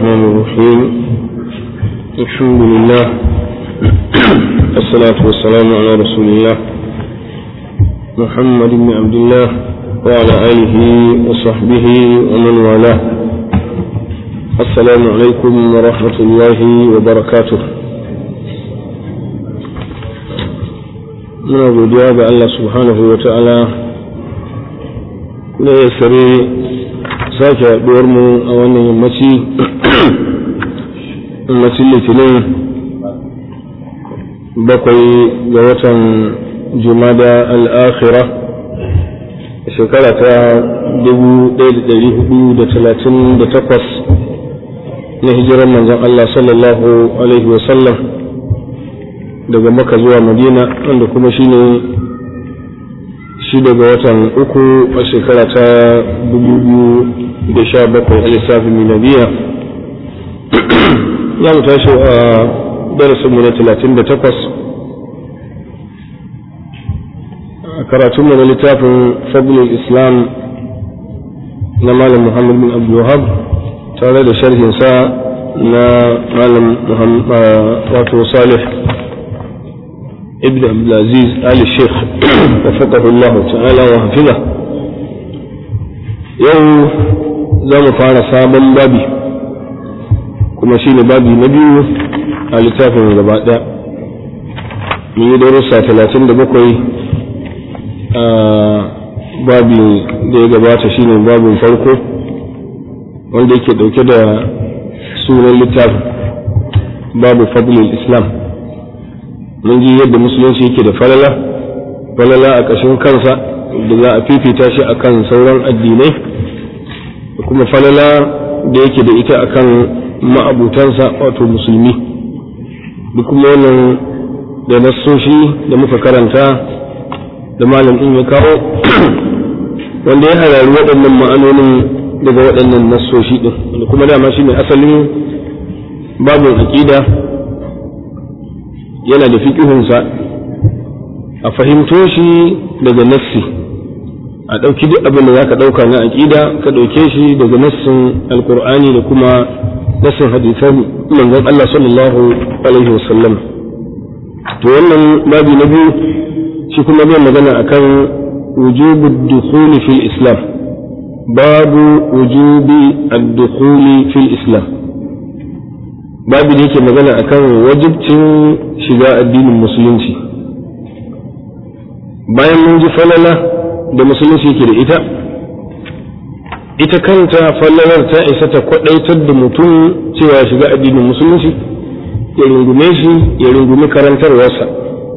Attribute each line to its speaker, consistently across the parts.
Speaker 1: الرحمن الرحيم الحمد لله الصلاة والسلام على رسول الله محمد بن عبد الله وعلى آله وصحبه ومن والاه السلام عليكم ورحمة الله وبركاته muna godiya ga Allah subhanahu wa ta'ala da ya sare sake haɗuwar mu a wannan yammaci yammacin litinin bakwai ga watan jumada al'akhira shekara ta 1438 na hijirar manzon Allah sallallahu alaihi wasallam daga maka zuwa madina wanda kuma shine shi daga watan uku a shekara ta 2017 a lissafin miladiya ya mu tashi a darasinmu na 38 a karatunmu na littafin fadlul islam na malam muhammad bin abdulwahab tare da sharhinsa na malam wato salih ابن عبد العزيز آل الشيخ وفقه الله تعالى وحفظه يوم زم فارا سابا بابي كما شيني بابي نبي على تافن غباء من يدرسة ثلاثين دبقوي babi da ya gabata shine babin farko wanda yake dauke da sunan littafin babu fadlul islam mun ji yadda musulunci yake da falala falala a ƙashin kansa da za a fifita shi akan sauran addinai da kuma falala da yake da ita akan ma'abutansa wato musulmi da kuma wannan da nassoshi da muka karanta da malam ɗin ya kawo wanda ya harari waɗannan ma'anonin daga waɗannan nassoshi ɗin wanda kuma dama shi ne asalin babin aƙida yana da fiƙihunsa a fahimto shi daga nassi a ɗauki duk abin da za ka ɗauka na aƙida ka ɗauke shi daga nassin alƙur'ani da kuma nassin hadisan manzon Allah sallallahu alaihi wasallam to wannan babi na biyu shi kuma zai magana akan wujubu dukhuli fil islam babu wujubi ad-dukhuli fil islam babu da yake magana akan wajibcin shiga addinin musulunci bayan mun ji falala da musulunci yake da ita ita kanta falalar ta isa ta kwadaitar da mutum cewa shiga addinin musulunci ya rungume shi ya rungumi karantarwarsa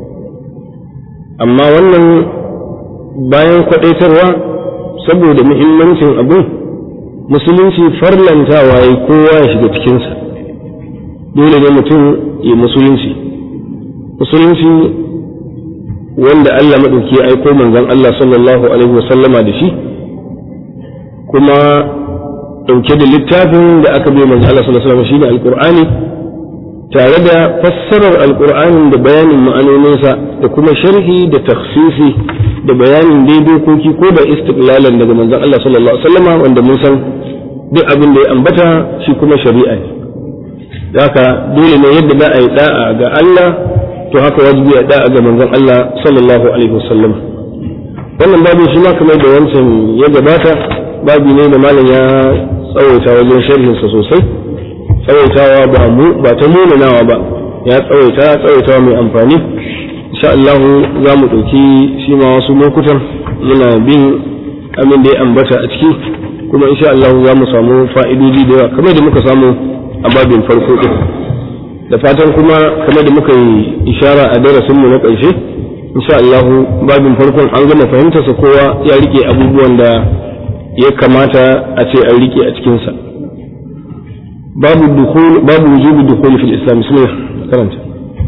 Speaker 1: amma wannan bayan kwadaitarwa saboda muhimmancin abin musulunci farlantawa ya kowa ya shiga cikinsa dole ne mutum ya musulunci musulunci wanda Allah maɗauki ya aiko manzon Allah sallallahu alaihi wasallama da shi kuma ɗauke da littafin da aka bai manzon Allah sallallahu alaihi wasallama shine alqur'ani tare da fassarar alqur'anin da bayanin ma'anoninsa da kuma sharhi da takhsisi da bayanin daidokoki ko da istiqlalan daga manzon Allah sallallahu alaihi wasallama wanda mun san duk abin da ya ambata shi kuma shari'a ne haka dole ne yadda za a yi da'a ga Allah to haka wajibi a da'a ga manzon Allah sallallahu alaihi wasallam wannan babu shi ma kamar da wancan ya gabata babu ne da malam ya tsawaita wajen sharhin sa sosai tsawaitawa ba mu ba ta munanawa ba ya tsawaita tsawaitawa mai amfani insha Allah za mu ɗauki shi ma wasu lokutan muna bin amin da ya ambata a ciki kuma insha Allah za mu samu fa'idodi da yawa kamar da muka samu a babin farko ɗin da fatan kuma kamar da muka yi ishara a darasinmu na ƙarshe insha Allah babin farkon an gama fahimtarsa kowa ya rike abubuwan da ya kamata a ce an rike a cikinsa babu dukhul babu wujubi dukhul fil islam bismillah karanta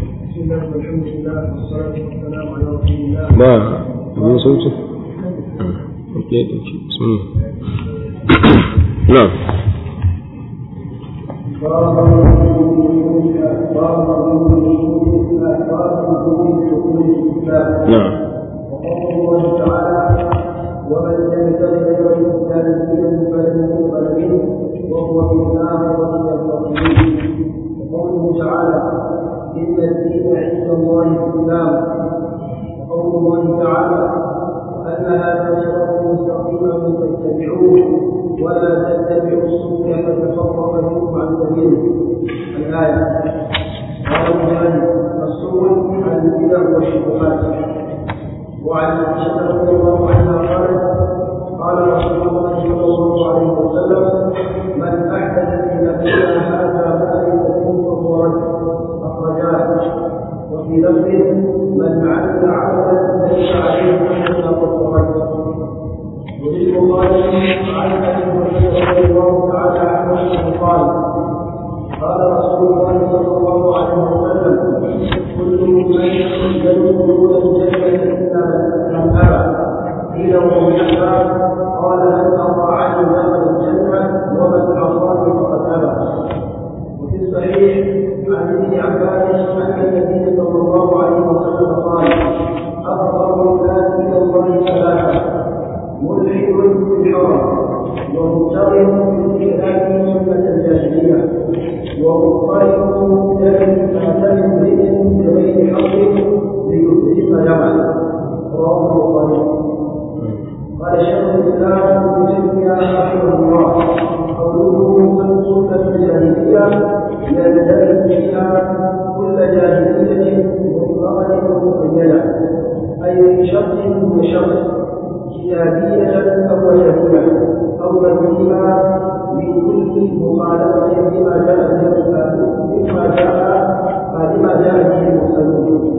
Speaker 1: ba abin sauti bismillah na'am نعم
Speaker 2: وقوله تعالى ومن يبتغي غير الاسلام دينا فلن يقبل منه وهو في الاخره وضل منكم عن سبيله الآية قال مجاهد السبل البدع والشبهات وعن عائشة رضي الله عنها قالت قال رسول الله صلى الله عليه وسلم من أحدث في أمرنا هذا ما ليس منه فهو رد أخرجاه وفي لفظ من عمل عملا ليس عليه أمرنا فهو رد وللبخاري عن ابي هريره رضي الله تعالى عنه قال قال رسول الله صلى الله عليه وسلم كل من يدخل دخول الجنه الا من ابى قيل ومن ابى قال من اطاعني دخل الجنه ومن عصاني فقد ابى وفي الصحيح عن ابن عباس ان النبي صلى الله عليه وسلم قال اقرب الناس الى الله ثلاثه ملحد في الحرم ومضطرب في الخلاف سنة الجاهلية ومضطرب دم تعتمد امرئ بغير حق ليحرق دمه رواه البخاري قال شيخ الاسلام ابن تيميه رحمه الله قوله سنة الجاهلية يندرج فيها كل جاهلية مطلقة ومقيدة أي من شخص وشخص كتابية أو وجهية أو بديهة من كل مخالفة لما جاء مما جاء لما جاء به المرسلون.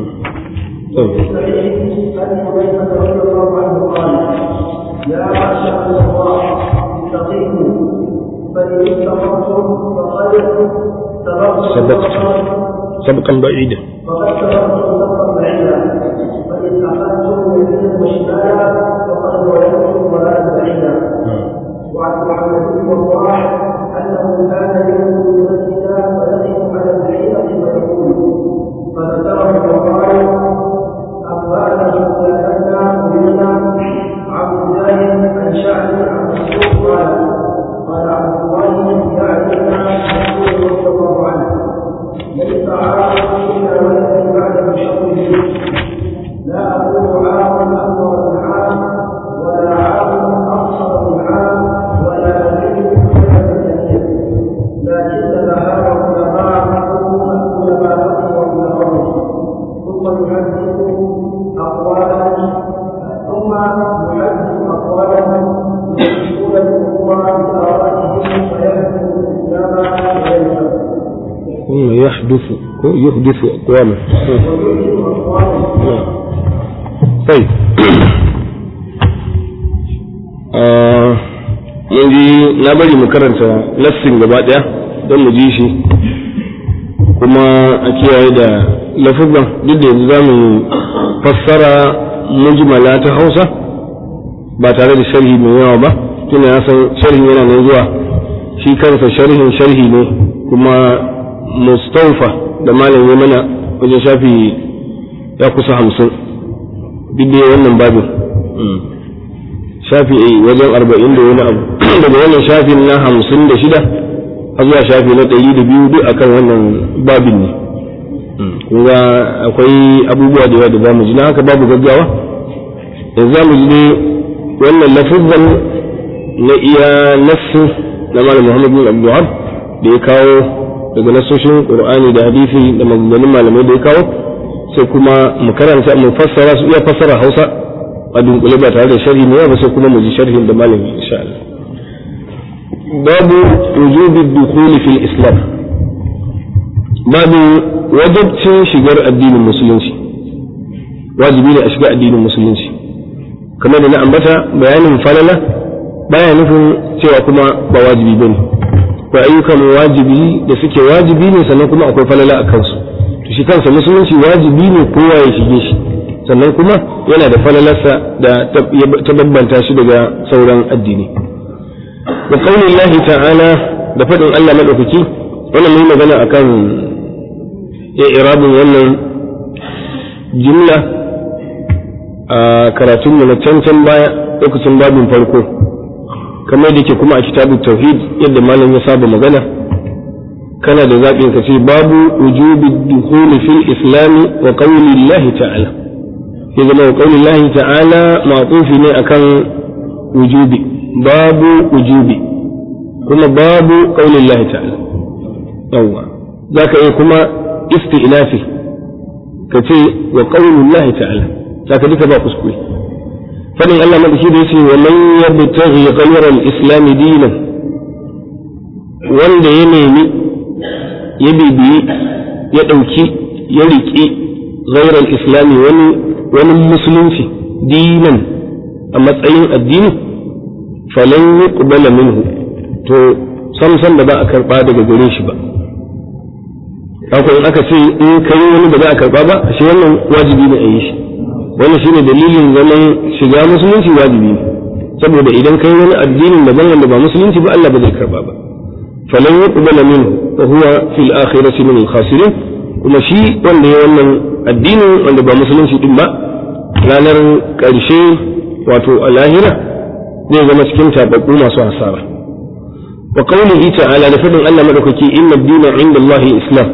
Speaker 2: وفي الصحيح أن حذيفة رضي الله عنه قال: يا معشر الله استقيموا فإن استقمتم فقد
Speaker 1: سبقت سبقا بعيدا
Speaker 2: فقد سبقتم سبقا بعيدا فإن أخذتم يمينا وشمالا فقد ولدتم ضلالا بعيدا وعن محمد بن وضاح أنه كان يدخل المسجد فيقف على البحيرة فيقول فذكره وقال أنبأنا سفيان أمرنا عبد الله عن شعبي عن مسعود قال قال عبد الله يعلمنا مسعود رضي الله عنه ليس عاقل إلا ولد بعد بشر لا أقول عام أكبر من عام ولا عام أقصر من عام ولا أدري كثير لكن ذهاب العلماء العلماء والعلماء ثم يحدث أقوالا ثم يحدث أقوالا يشركون الأمة بآرائهم فيحدث الإسلام ويلزم
Speaker 1: ثم يحدث يحدث أقواما
Speaker 2: ويحدث أقوالا
Speaker 1: طيب mun ji na bari mu karanta lassin gaba ɗaya don mu ji shi kuma a kiyaye da lafuzan duk da yanzu za mu fassara mujmala ta hausa ba tare da sharhi mai yawa ba tuna ya san sharhin yana nan zuwa shi kansa sharhin sharhi ne kuma mustaufa da malam ya mana wajen shafi ya kusa hamsin duk da wannan babin shafi wajen arba'in da wani abu daga wannan shafin na hamsin da shida har zuwa shafi na ɗari da biyu duk akan wannan babin ne kuma akwai abubuwa da yawa da zamu ji na haka babu gaggawa yanzu zamu ji dai wannan lafizan na iya nassu na malam muhammad bin abdulhab da ya kawo daga nassoshin qur'ani da hadisi da maganganun malamai da ya kawo sai kuma mu karanta mu fassara su iya fassara hausa a dunkule ba tare da sharhi ne ba sai kuma mu ji sharhin da malami insha Allah babu wujubi dukhuli fil islam babu wajibcin shigar addinin musulunci wajibi ne a shiga addinin musulunci kamar da na ambata bayanin falala baya nufin cewa kuma ba wajibi bane akwai ayyukan wajibi da suke wajibi ne sannan kuma akwai falala a kansu to shi kansa musulunci wajibi ne kowa ya shige shi sannan kuma yana da falalarsa da ta bambanta shi daga sauran addini da kaunin lahi ta'ala da faɗin Allah maɗaukaki wannan mai magana akan irabin wannan jumla a karatunmu na cancan baya lokacin babin farko kamar da ke kuma a kitabun tauhid yadda malam ya saba magana kana da zaɓin ka ce babu wujubi dukhuli fil islami wa qawli Allah ta'ala ya zama wa qawli Allah ta'ala ma'tufi ne akan wujubi babu wujubi kuma babu qaulin Allah ta'ala yawa zaka iya kuma isti'nafi ka ce wa qaulin Allah ta'ala zaka duka ba kuskure fadin Allah madaki da yace wa man yabtaghi ghayra al-islam dinan wanda ya nemi ya bibiyi ya ɗauki ya riƙi ghayra al-islam wani wani musulunci dinan a matsayin addini falan yuqbala minhu to sam sam da ba a karba daga gare shi ba haka in aka ce in kai wani da za a karba ba shi wannan wajibi ne a yi shi wannan shine dalilin zaman shiga musulunci wajibi ne saboda idan kai wani addinin daban wanda ba musulunci ba Allah ba zai karba ba falan yuqbala minhu wa huwa fil akhirati min al khasirin kuma shi wanda ya wannan addinin wanda ba musulunci din ba ranar ƙarshe wato a lahira zai zama cikin tababbu masu hasara wa qawlihi ta'ala da fadin Allah madaukaki inna ad-dina 'inda Allah islam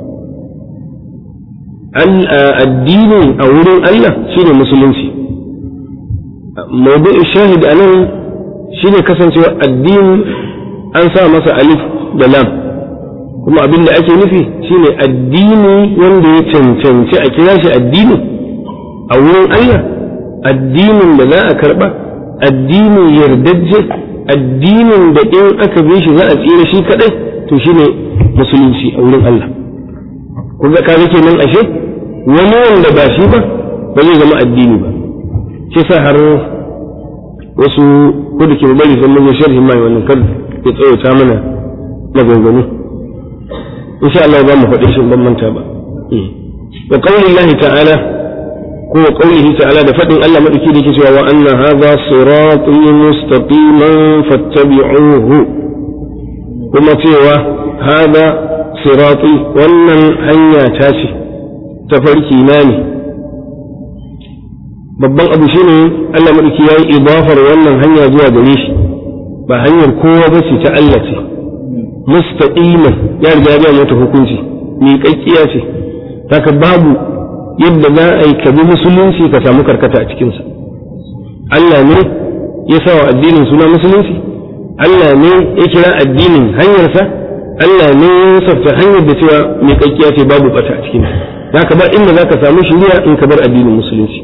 Speaker 1: addini a wurin Allah shine musulunci mawdu'i shahid anan shine kasancewa addini an sa masa alif da lam kuma abin da ake nufi shine addini wanda ya cancanci a kira shi addini a wurin Allah addinin da za a karba addinin yardajje addinin da in aka bi shi za a tsira shi kadai to shine musulunci a wurin Allah kun ga kaga kenan ashe wani wanda ba shi ba ba zai zama addini ba shi sa har wasu ko da ke bari sun mun sharhi mai wannan kar ya tsawata mana maganganu insha Allah za mu faɗi shi ban manta ba wa qaulillahi ta'ala ko qaulihi ta'ala da fadin Allah madauki da yake cewa wa anna hadha sirati mustaqiman fattabi'uhu kuma cewa hada sirati wannan hanya ta ce tafarki na ne babban abu shine Allah madauki yayi idafar wannan hanya zuwa gare shi ba hanyar kowa ba ce ta Allah ce mustaqiman ya riga ya mata hukunci miƙaƙƙiya ce haka babu yadda za a yi kabi musulunci ka samu karkata a cikinsa Allah ne ya sa wa addinin suna musulunci Allah ne ya kira addinin hanyarsa Allah ne ya safta hanyar da cewa miƙaƙƙiya ce babu bata a cikinsa haka ba inda za ka samu shiriya in ka bar addinin musulunci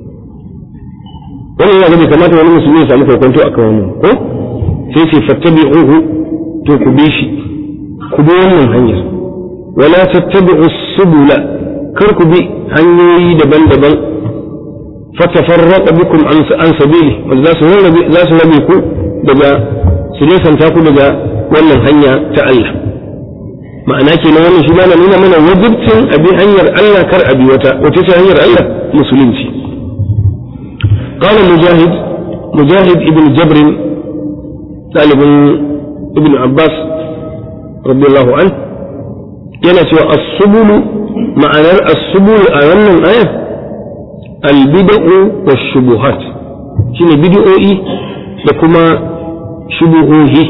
Speaker 1: wannan yana bai kamata wani musulmi ya samu kwakwanto a kan wannan ko sai ce fattabi'uhu to ku bi shi ku bi wannan hanyar wala tattabi'u subula kar ku bi hanyoyi daban-daban fatafarraqa bikum an sabili wanda za su rabe za su rabe ku daga su nesanta ku daga wannan hanya ta Allah ma'ana kenan wannan shi na nuna mana wajibcin abi hanyar Allah kar abi wata wace ce hanyar Allah musulunci قال مجاهد مجاهد ابن جبر طالب ابن عباس رضي الله عنه yana cewa as-subulu ma'anar as-subulu a wannan ayar al-bid'u wash-shubuhat shine bid'o'i da kuma shubuhohi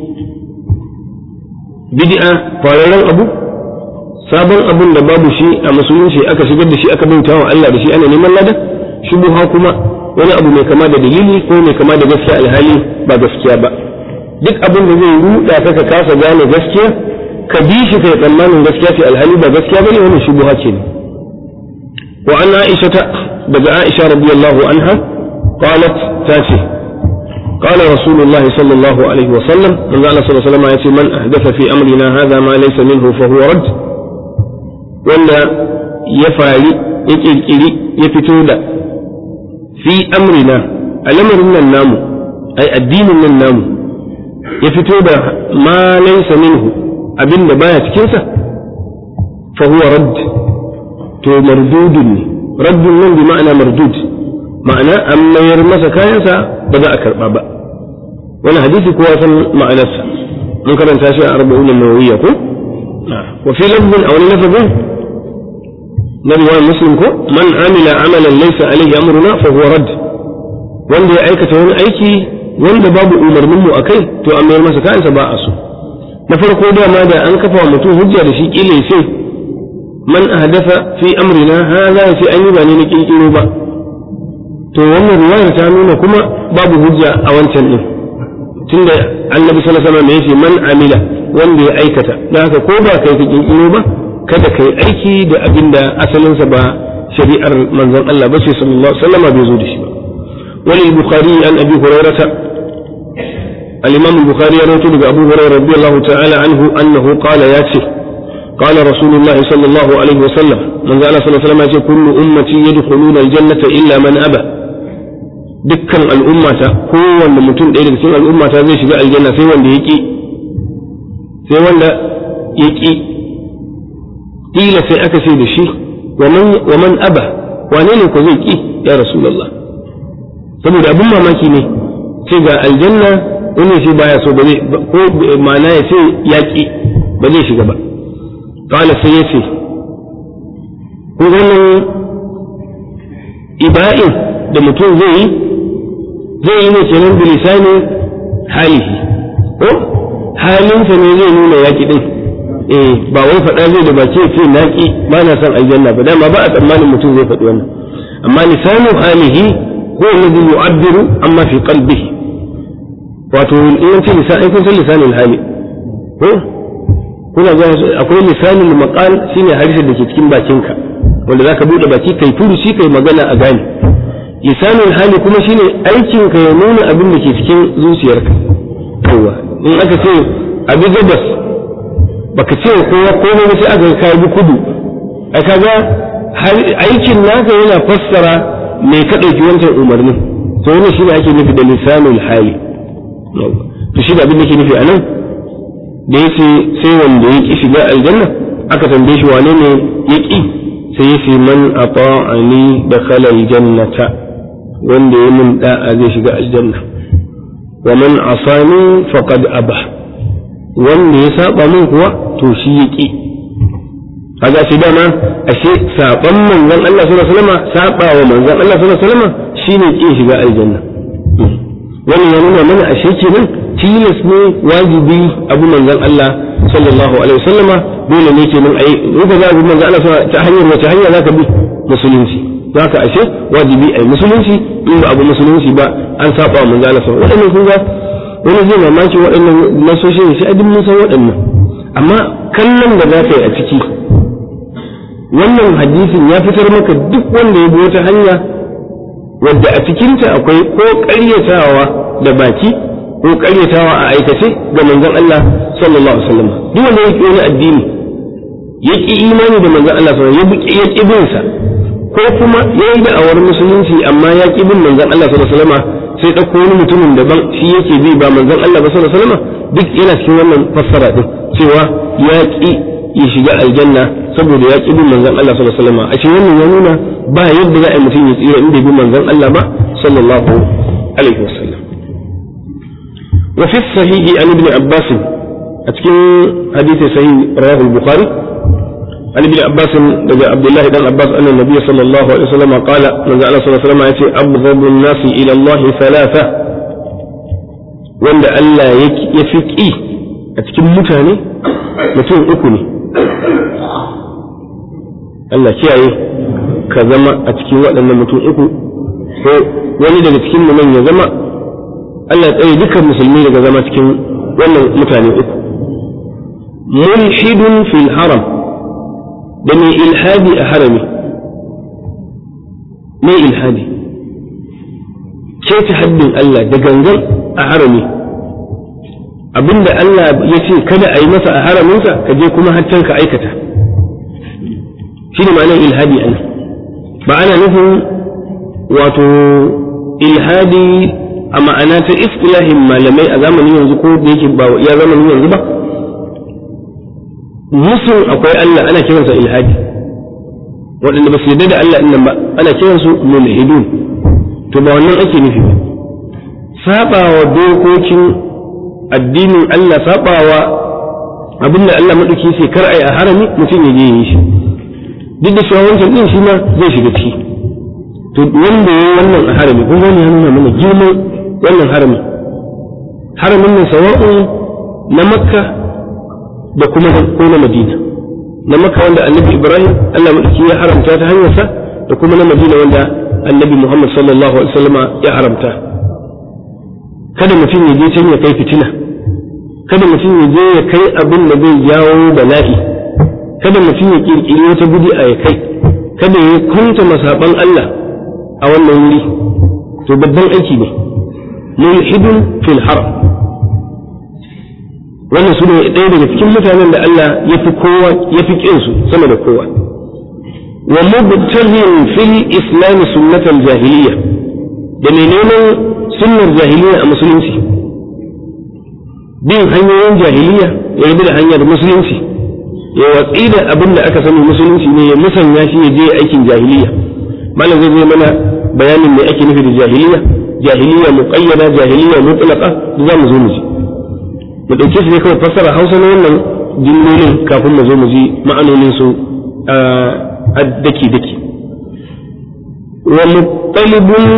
Speaker 1: bid'a fararen abu sabon abun da babu shi a musulunci aka shigar da shi aka bauta wa Allah da shi ana neman lada shubuha kuma wani abu mai kama da dalili ko mai kama da gaskiya alhali ba gaskiya ba duk abin da zai ruda ka ka kasa gane gaskiya ka bi shi kai tsammanin gaskiya ce alhali ba gaskiya bane wannan shubuha ce ne wa an aisha ta daga aisha radiyallahu anha qalat ta ce قال رسول الله صلى الله عليه وسلم من قال صلى الله عليه وسلم يأتي من أحدث في أمرنا هذا ما ليس منه فهو رد ولا يفعل يكيري يفتودا في أمرنا الأمر من النام أي الدين من النام يفتودا ما ليس منه abin da baya cikinsa fa huwa radd to mardudun ne raddun nan bi ma'ana mardud ma'ana an mayar masa kayansa ba za a karba ba wani hadisi kowa san ma'anarsa mun karanta shi a arba'un nawawiyya ko wa fi lafzin aw lafzin na riwayar muslim ko man amila amalan laysa alayhi amruna fa huwa radd wanda ya aikata wani aiki wanda babu umarnin mu akai to an mayar masa kayansa ba a so na farko dama da an kafa wa mutum hujja da shi kila sai man ahdatha fi amrina hadha ya ce an yi ba ne na kirkiro ba to wannan riwayar ta nuna kuma babu hujja a wancan din tunda annabi sallallahu alaihi wasallam yace man amila wanda ya aikata dan haka ko ba kai ka kinkiro ba kada kai aiki da abin da asalinsa ba shari'ar manzon Allah ba sai sallallahu alaihi wasallam bai zo da shi ba wal bukhari an abi hurairah al-imam al-bukhari ya rawaito daga abu hurairah radiyallahu ta'ala anhu annahu qala yace قال رسول الله صلى الله عليه وسلم من قال صلى الله عليه وسلم كل أمتي يدخلون الجنة إلا من أبى dukkan al'ummata kowanne mutum ɗaya daga cikin al'ummata zai shiga aljanna sai wanda ya ƙi sai wanda ya ƙi ƙila sai aka ce da shi wa man aba wane ne ko zai ƙi ya rasulallah saboda abin mamaki ne ce ga aljanna wani sai baya so ba zai ko ma'ana ya ce ya ƙi ba zai shiga ba ƙala sai ya ce ko wannan iba'in da mutum zai yi zai yi ne kenan bilisani halihi ko halinsa ne zai nuna yaƙi din eh ba wai faɗa zai da baki ce naƙi ba na son aljanna ba dama ba a tsammanin mutum zai faɗi wannan amma lisanu halihi huwa alladhi yu'abbiru amma fi qalbihi wato in ce lisan ai kun san lisanul hali ko kuna ga akwai lisanul maqal shine harshen da ke cikin bakinka wanda zaka bude baki kai furuci kai magana a gane lisanul hali kuma shine aikin ka ya nuna abin da ke cikin zuciyarka yawa in aka ce abi gabas baka ce kowa komai ba sai aka kai bi kudu a kaga aikin naka yana fassara me ka dauki wancan umarnin to wannan shine ake nufi da lisanul hali to shi da abin da ke nufi anan da yace sai wanda ya ki shiga aljanna aka tambaye shi wane ne ya ki sai yace man ata'ani dakhala aljannata wanda ya min da'a zai shiga aljanna wa man asani faqad aba wanda ya saba min kuwa to shi ya ki kaga shi dama ashe saban manzon Allah sallallahu alaihi wasallam saba wa manzon Allah sallallahu alaihi wasallam shine kin shiga aljanna wannan ya nuna mana ashe kenan tilas ne wajibi abu manzon Allah sallallahu alaihi wasallama dole ne kenan ai in ka za abu manzon Allah ta hanyar wace hanya zaka bi musulunci zaka ashe wajibi ai musulunci in ba abu musulunci ba an saba wa manzon Allah sallallahu alaihi wasallam kun ga wani zai mamaki waɗannan nasoshin sai adin mun san waɗannan amma kallon da za ka yi a ciki wannan hadisin ya fitar maka duk wanda ya bi wata hanya wadda a cikinta akwai ko ƙaryatawa da baki ko ƙaryatawa a aikace ga manzon Allah sallallahu alaihi wasallam duk wanda yake wani addini ya ƙi imani da manzon Allah sallallahu alaihi wasallam ya ƙi bin sa ko kuma ya yi da'awar musulunci amma ya ƙi bin manzon Allah sallallahu alaihi wasallam sai ɗauko wani mutumin daban shi yake bi ba manzon Allah ba sallallahu alaihi wasallam duk yana cikin wannan fassara din cewa ya ƙi ya shiga aljanna saboda ya ƙi bin manzon Allah sallallahu alaihi wasallam a cikin wannan ya nuna ba yadda za a yi mutum ya tsira inda bi manzon Allah ba sallallahu alaihi wasallam wa fi sahihi an ibn Abbas a cikin hadisi sahih rawahu al-Bukhari an ibn Abbas daga Abdullah dan Abbas anna nabiy sallallahu alaihi wasallam qala manzo Allah sallallahu alaihi wasallam yace abghadu an-nas ila Allah thalatha wanda Allah ya fi ƙi a cikin mutane mutum uku ne Allah kiyaye ka zama a cikin waɗannan mutum uku ko wani daga cikin mu nan ya zama Allah tsaye dukkan musulmi daga zama cikin wannan mutane uku mulhidun fil haram da mai ilhadi a harami mai ilhadi keta haddin Allah da gangan a harami abinda Allah ya ce kada a yi masa a haraminsa ka je kuma haccan ka aikata shi ne ma'anar ilhadi ana ba ana nufin wato ilhadi a ma'ana ta istilahin malamai a zamanin yanzu ko da yake ba ya zamanin yanzu ba musun akwai Allah ana kiransa ilhadi waɗanda ba su yarda da Allah ɗin ba ana kiransu mulhidun to ba wannan ake nufi ba sabawa dokokin addinin Allah sabawa abinda Allah maɗauki sai kar ai a harami mutum ya je yi shi duk da cewa wancan din shi ma zai shiga ciki to wanda ya wannan a harami kun gani ya nuna mana girman wannan harami haramin nan sawa'un na makka da kuma ko na madina na makka wanda annabi ibrahim Allah maɗauki ya haramta ta hanyarsa da kuma na madina wanda annabi muhammad sallallahu alaihi wasallama ya haramta kada mutum ya je can ya kai fitina kada mutum ya je ya kai abin da zai jawo bala'i kada mutum ya kirkiri wata bid'a ya kai kada ya kunta masaban Allah a wannan wuri to babban aiki ne mulhidun fil haram wannan su ne ɗaya daga cikin mutanen da Allah ya fi kowa ya fi su sama da kowa wa mubtaghin fil islam sunnatal jahiliya da mai neman sunnar jahiliya a musulunci bin hanyoyin jahiliya ya rabu da hanyar musulunci ya watsi da abin da aka sani musulunci ne ya musanya shi ya je aikin jahiliya malam zai zai mana bayanin me ake nufi da jahiliya jahiliya muqayyada jahiliya mutlaqa za mu zo mu ji mu dauke shi ne kawai fassara Hausa na wannan jimlolin kafin mu zo mu ji ma'anonin su a daki daki wa mutalibun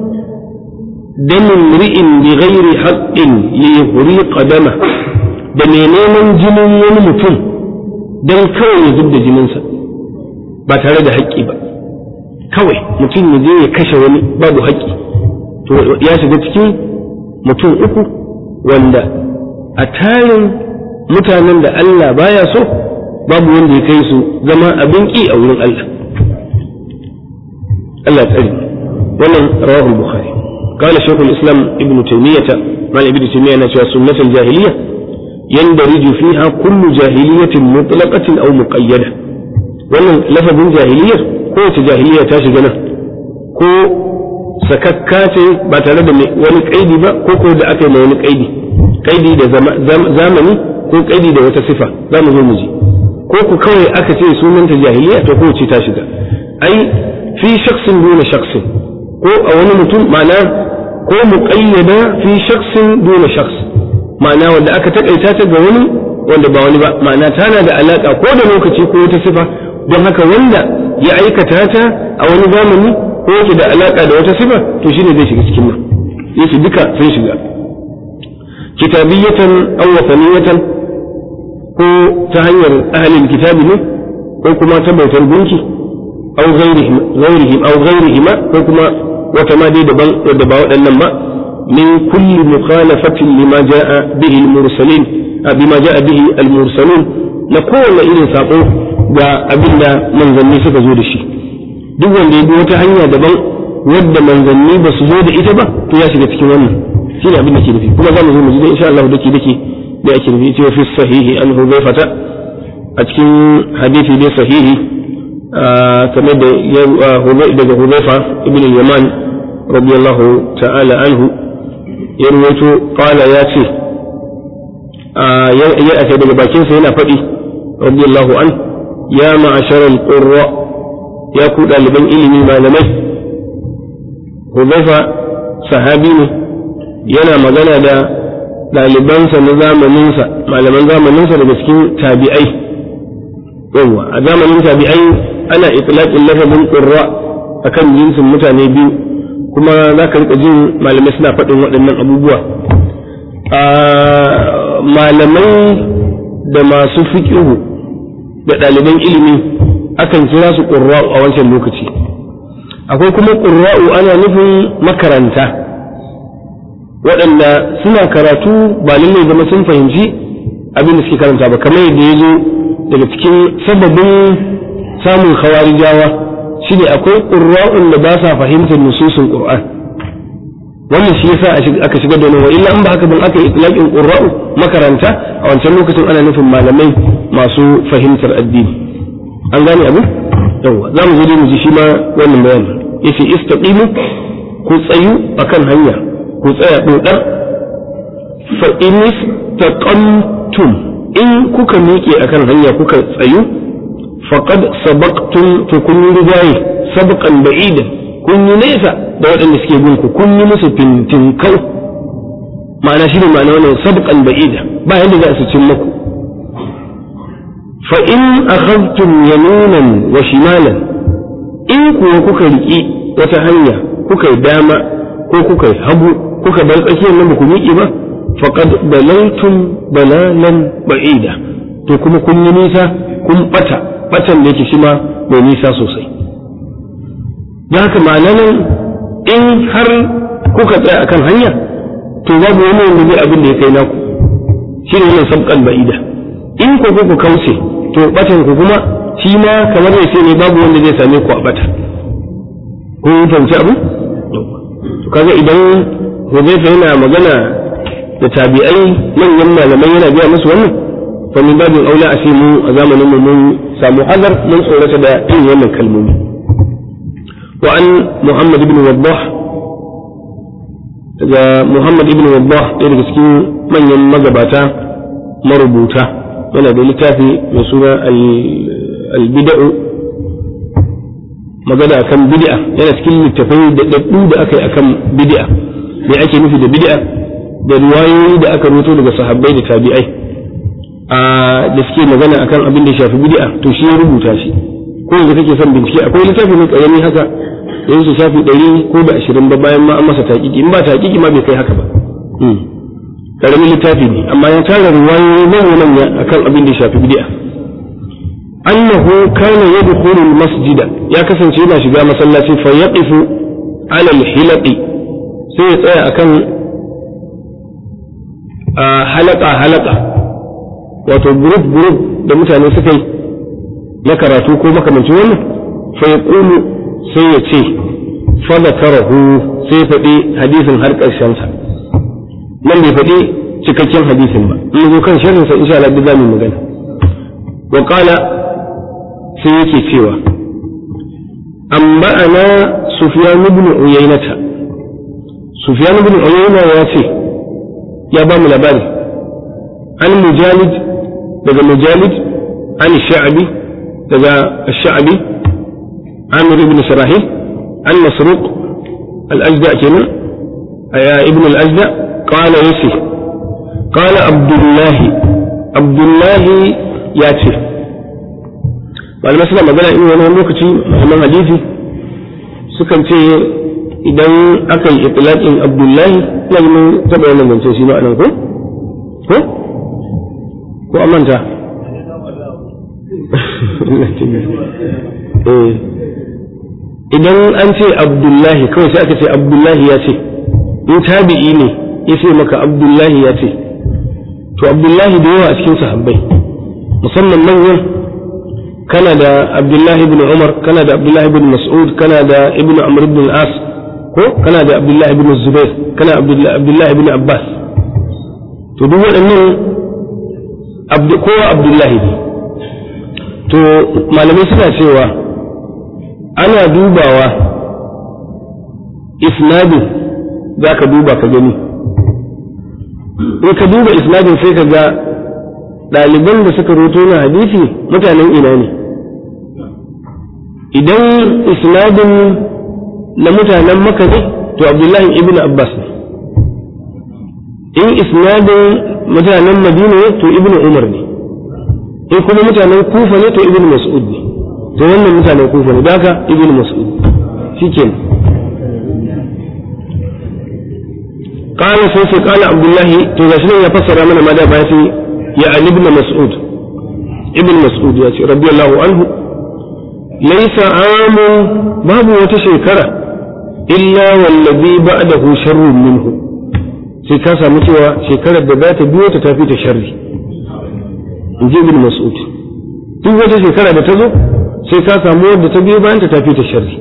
Speaker 1: damin ri'in bi ghairi haqqin li yuhriqa dama da mai neman jinin wani mutum don kawai ya zub da jininsa ba tare da haƙƙi ba kawai mutum ya je ya kashe wani babu haƙƙi to ya shiga cikin mutum uku wanda a tarin mutanen da Allah baya so babu wanda ya kai su zama abin ƙi a wurin Allah Allah tsari wannan rawahul bukhari قال شيخ الإسلام ابن تيمية مال ابن تيمية نشأ سنة الجاهلية يندرج فيها كل جاهلية مطلقة أو مقيدة wannan lafazin jahiliyar kowace jahiliya ta shiga nan ko sakakka ce ba tare da wani kaidi ba ko ko da aka yi wani kaidi kaidi da zamani ko kaidi da wata sifa za mu zo mu ji ko ku kawai aka ce sunanta jahiliya to kowace ta shiga ai fi shaksin duna shaksin ko a wani mutum ma'ana ko muqayyada fi shaksin duna shaks ma'ana wanda aka takaita ta ga wani wanda ba wani ba ma'ana tana da alaka ko da lokaci ko wata sifa don haka wanda ya aikata ta a wani zamani ko yake da alaka da wata sifa to shine zai shiga cikin nan yace duka sun shiga kitabiyatan aw wataniyatan ko ta hanyar ahlul kitabi ne ko kuma ta bautar gunki aw ghairihim ghairihim aw ghairihima ko kuma wata ma dai daban wadda ba waɗannan ba min kulli mukhalafatin lima jaa bihi al-mursalin bima jaa bihi al-mursalun na kowane irin sako ga abin da manzanni suka zo da shi duk wanda ya bi wata hanya daban wadda manzanni ba su zo da ita ba to ya shiga cikin wannan shine abin da ke nufi kuma za mu zo mu ji insha Allah dake dake da yake nufi cewa fi sahihi an huzaifata a cikin hadisi dai sahihi kamar da daga huzaifa ibn yaman radiyallahu ta'ala anhu ya ruwaito qala ya ce ya ake daga bakinsa yana faɗi radiyallahu an ya ma'ashar al-qurra ya ku ɗaliban ilimi malamai huzaifa sahabi ne yana magana da ɗalibansa na zamaninsa malaman zamaninsa daga cikin tabi'ai yawwa a zamanin tabi'ai ana itlaqin lafazin qurra akan jinsin mutane biyu kuma za ka rika jin malamai suna faɗin waɗannan abubuwa malamai da masu fiƙihu da ɗaliban ilimi akan kira su ƙurra'u a wancan lokaci akwai kuma ƙurra'u ana nufin makaranta waɗanda suna karatu ba lallai zama sun fahimci abin da suke karanta ba kamar yadda ya zo daga cikin sababin samun khawarijawa shi ne akwai ƙurra'un da ba sa fahimtar nususun ƙur'an wannan shi yasa aka shiga da wa illa in ba haka ban aka yi itlaqin qurra'u makaranta a wancan lokacin ana nufin malamai masu fahimtar addini an gane abu yawa za mu zo mu ji shi ma wannan bayani yace istaqimu ku tsayu akan hanya ku tsaya dodar fa in istaqamtum in kuka miƙe akan hanya kuka tsayu faqad sabaqtum to kun rigaye sabqan ba'idan kun yi nesa da waɗanda suke bin ku kun yi musu fintinkau ma'ana shi ne ma'ana wannan sabqan ba'ida ba yadda za su cin muku fa in akhadtum yaminan wa shimalan in kuwa kuka riki wata hanya kuka yi dama ko kuka yi hagu kuka bar tsakiyar nan ba ku miƙe ba faqad dalaltum dalalan ba'ida to kuma kun yi nisa kun bata batan da yake shi ma mai nisa sosai da haka ma'anar in har kuka tsaya akan hanya to babu wani wanda zai abin da ya kai naku shi ne wannan sabqan ba'ida in ku ku kauce to batan ku kuma shi ma kamar ya ce ne babu wanda zai same ku a bata kun fahimci abu to kaga idan Hudayfa yana magana da tabi'ai manyan malamai yana biya musu wannan fa min babin aula a ce mu a zamanin mu mun samu hazar mun tsorata da yin wannan kalmomi wa an Muhammad ibn Waddah daga Muhammad ibn Waddah ɗaya daga cikin manyan magabata marubuta yana da littafi mai suna al-bid'u magana akan bid'a yana cikin littafai da daddu da aka yi akan bid'a me ake nufi da bid'a da riwayoyi da aka rubuto daga sahabbai da tabi'ai da suke magana akan abin da ya shafi bid'a to shi ya rubuta shi ko yanzu kake son bincike akwai littafi mai karami haka da yake shafi ɗari ko da ashirin ba bayan ma an masa taƙiƙi in ba taƙiƙi ma bai kai haka ba karamin littafi ne amma ya tara riwayoyi manya manya akan abin da ya shafi bid'a annahu kana yadkhulu masjida ya kasance yana shiga masallaci fa yaqifu ala al-hilaqi sai ya tsaya akan halaka halaka wato group group da mutane suka yi na karatu ko makamancin wannan fa yaqulu sai ya ce fa zakarahu sai faɗi hadisin har ƙarshen sa nan bai faɗi cikakken hadisin ba in zo kan sharhin sa insha Allah za mu magana wa qala sai yake cewa amma ana sufyan ibn uyaynata sufyan ibn uyayna ya ce ya ba mu labari an mujalid daga mujalid an sha'bi daga sha'bi amir ibn shirahil an masruq al-ajda kenan ابن الأجدع قال يسي قال عبد الله عبد الله ياتي malamai suna magana in wani lokaci malaman hadisi sukan ce idan aka yi itilaƙin abdullahi ina yi mun taɓa wannan zance shi ma'anan ko? ko? ko an manta? idan an ce abdullahi kawai sai aka ce abdullahi ya ce in tabi'i ne ya ce maka abdullahi ya ce to abdullahi da yawa a cikin sahabbai musamman manyan kana da abdullahi ibn umar kana da abdullahi ibn mas'ud kana da ibn amr ibn al-as ko kana da abdullahi ibn zubair kana abdullahi ibn abbas to duk waɗannan kowa abdullahi ne to malamai suna cewa ana dubawa isnadin za ka duba ka gani in ka duba isnadin sai ka ga ɗaliban da suka roto na hadisi mutanen ina ne idan isnadin na mutanen maka ne to abdullahi ibn abbas ne in isnadin mutanen madina ne to ibn umar ne in kuma mutanen kufa ne to ibn mas'ud ne to wannan mutanen kufa ne daga ibn mas'ud shikenan قال سوسي قال عبد الله تغشنا يفسر من ماذا باتي يعني ابن مسعود ابن مسعود ياتي رضي الله عنه ليس عام باب وتشكرة إلا والذي بعده شر منه sai ka samu cewa shekarar da za ta biyo ta tafi ta sharri in ji ibn mas'ud duk wata shekara da ta zo sai ka samu wadda ta biyo bayan ta tafi ta sharri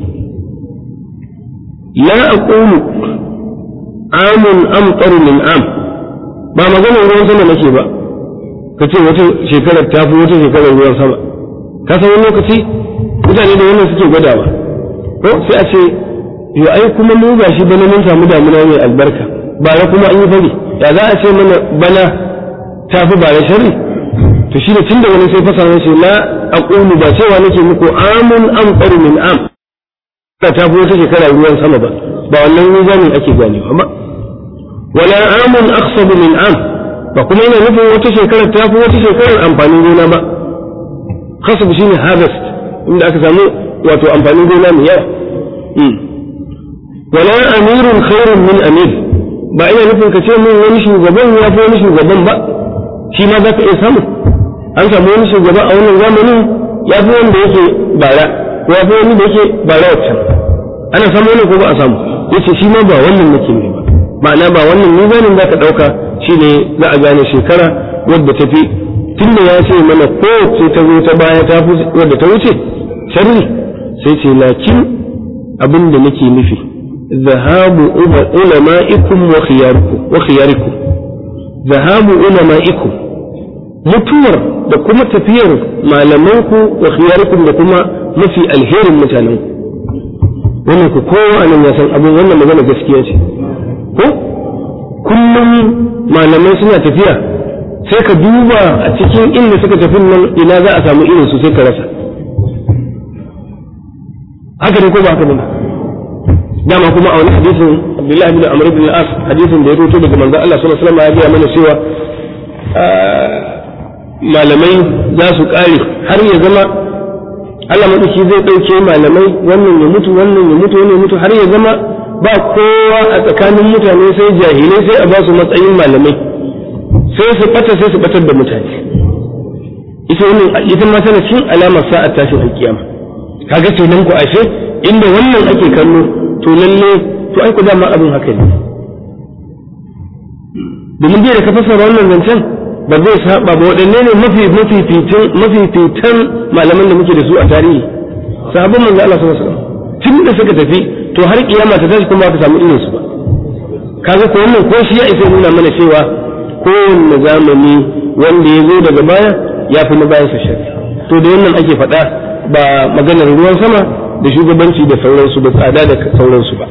Speaker 1: la aqulu amun amtar min am ba maganar ruwan sama nake ba ka ce wata shekarar ta fi wata shekarar ruwan sama ka san wani lokaci mutane da wannan suke gwadawa ko sai a ce yo ai kuma mu ga shi bana mun samu damuna mai albarka bara kuma an yi fari ya za a ce mana bana ta fi bara sharri to shi da tun da wani sai fasa ce la aqulu ba cewa nake muku amun amtar min am ta fi wata shekara ruwan sama ba ba wannan mizanin ake ganewa ba wala amun aqsabu min am ba kuma yana nufin wata shekara ta fi wata shekarar amfanin gona ba khasab shine harvest inda aka samu wato amfanin gona mai yawa wala amirun khairun min amir ba ina nufin ka ce min wani shugaban ya fi wani shugaban ba shi ma za ka iya samu an samu wani shugaba a wannan zamanin ya fi wanda yake bara ko ya fi wani da yake bara wancan ana samu wani ko ba a samu yace shi ma ba wannan nake ne ba ma'ana ba wannan mizanin za ka ɗauka shine za a gane shekara wadda ta fi tun da ya ce mana kowace ta zo ta baya ta fi wadda ta wuce sharri sai ce lakin abin da nake nufi zahabu ulama'ikum wa khiyarikum zahabu ulama'ikum mutuwar da kuma tafiyar malamanku wa khiyarikum da kuma mafi alherin mutanenku wannan ku kowa nan ya san abin wannan magana gaskiya ce ko kullum malamai suna tafiya sai ka duba a cikin inda suka tafi nan ina za a samu irin su sai ka rasa haka ne ko ba haka ne dama kuma a wani hadisin Abdullahi bin Amr bin al-As hadisin da ya rubuto daga manzon Allah sallallahu alaihi wasallam ya gaya mana cewa malamai za su kare har ya zama Allah madauki zai dauke malamai wannan ya mutu wannan ya mutu wannan ya mutu har ya zama ba kowa a tsakanin mutane sai jahilai sai a ba su matsayin malamai sai su bata sai su batar da mutane ita wannan ita ma tana cin alamar sa'ar tashin alkiyama kaga kenan ku ashe inda wannan ake kallo to lalle to ai ku dama abin haka ne domin bai da ka fasara wannan zancen ba zai saba ba waɗanne ne mafi mafifitan mafifitan malaman da muke da su a tarihi sahabban manzo Allah sallallahu alaihi wasallam tun da suka tafi to har kiyama ta tashi kuma ka samu irin su ba kaga ko wannan ko shi ya isa nuna mana cewa kowanne zamani wanda ya zo daga baya ya fi na bayan sa shari to da wannan ake faɗa ba maganar ruwan sama da shugabanci da sauransu da tsada da sauransu ba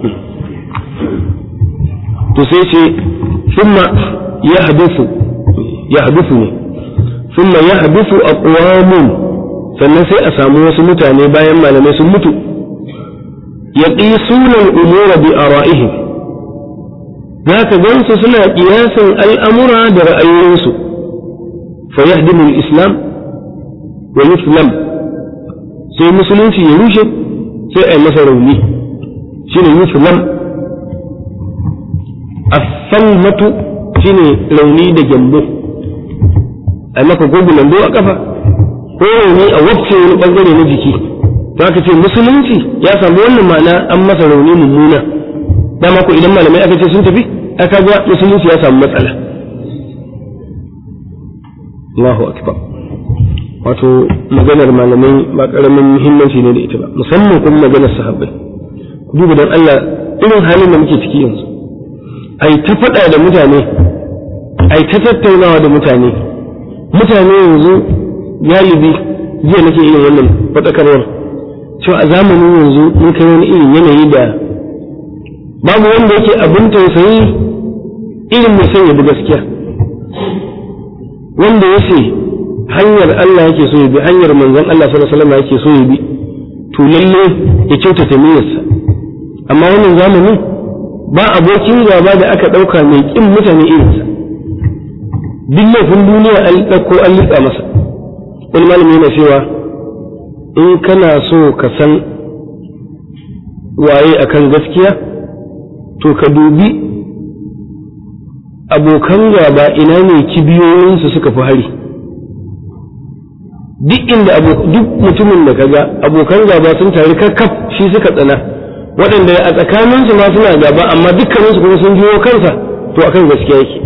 Speaker 1: to sai ce summa ya hadisu ya hadisu ne summa ya hadisu aqwamun sannan sai a samu wasu mutane bayan malamai sun mutu yaqisuna al-umura bi ara'ihim zaka gansu suna kiyasan al'amura da ra'ayoyinsu fa yahdimu al-islam wa yuslam sai musulunci ya rushe sai a yi masa rauni shine yuslam as-salmatu shine rauni da gyambo a maka gogu lambo a kafa ko rauni a wacce wani bangare na jiki to aka ce musulunci ya samu wannan ma'ana an masa rauni mummuna dama ko idan malamai aka ce sun tafi aka ga musulunci ya samu matsala Allahu akbar wato maganar malamai ba karamin muhimmanci ne da ita ba musamman kuma maganar sahabbai ku duba dan Allah irin halin da muke ciki yanzu ai ta faɗa da mutane ai ta tattaunawa da mutane mutane yanzu galibi jiya nake irin wannan faɗakarwar cewa a zamanin yanzu mun kai wani irin yanayi da babu wanda yake abin tausayi irin mai son ya bi gaskiya wanda ya ce hanyar Allah yake so ya bi hanyar manzon Allah sallallahu alaihi wasallam yake so ya bi to lalle ya kyautata niyyarsa amma wannan zamani ba abokin gaba da aka ɗauka mai ƙin mutane irinsa duk laifin duniya an ɗauko an liƙa masa wani malami yana cewa in kana so ka san waye akan gaskiya to ka dubi abokan gaba ina ne kibiyoyinsu suka fi hari duk inda duk mutumin da kaga abokan gaba sun tare kakkaf shi suka tsana waɗanda a tsakaninsu ma suna gaba amma dukkaninsu kuma sun jiwo kansa to akan gaskiya yake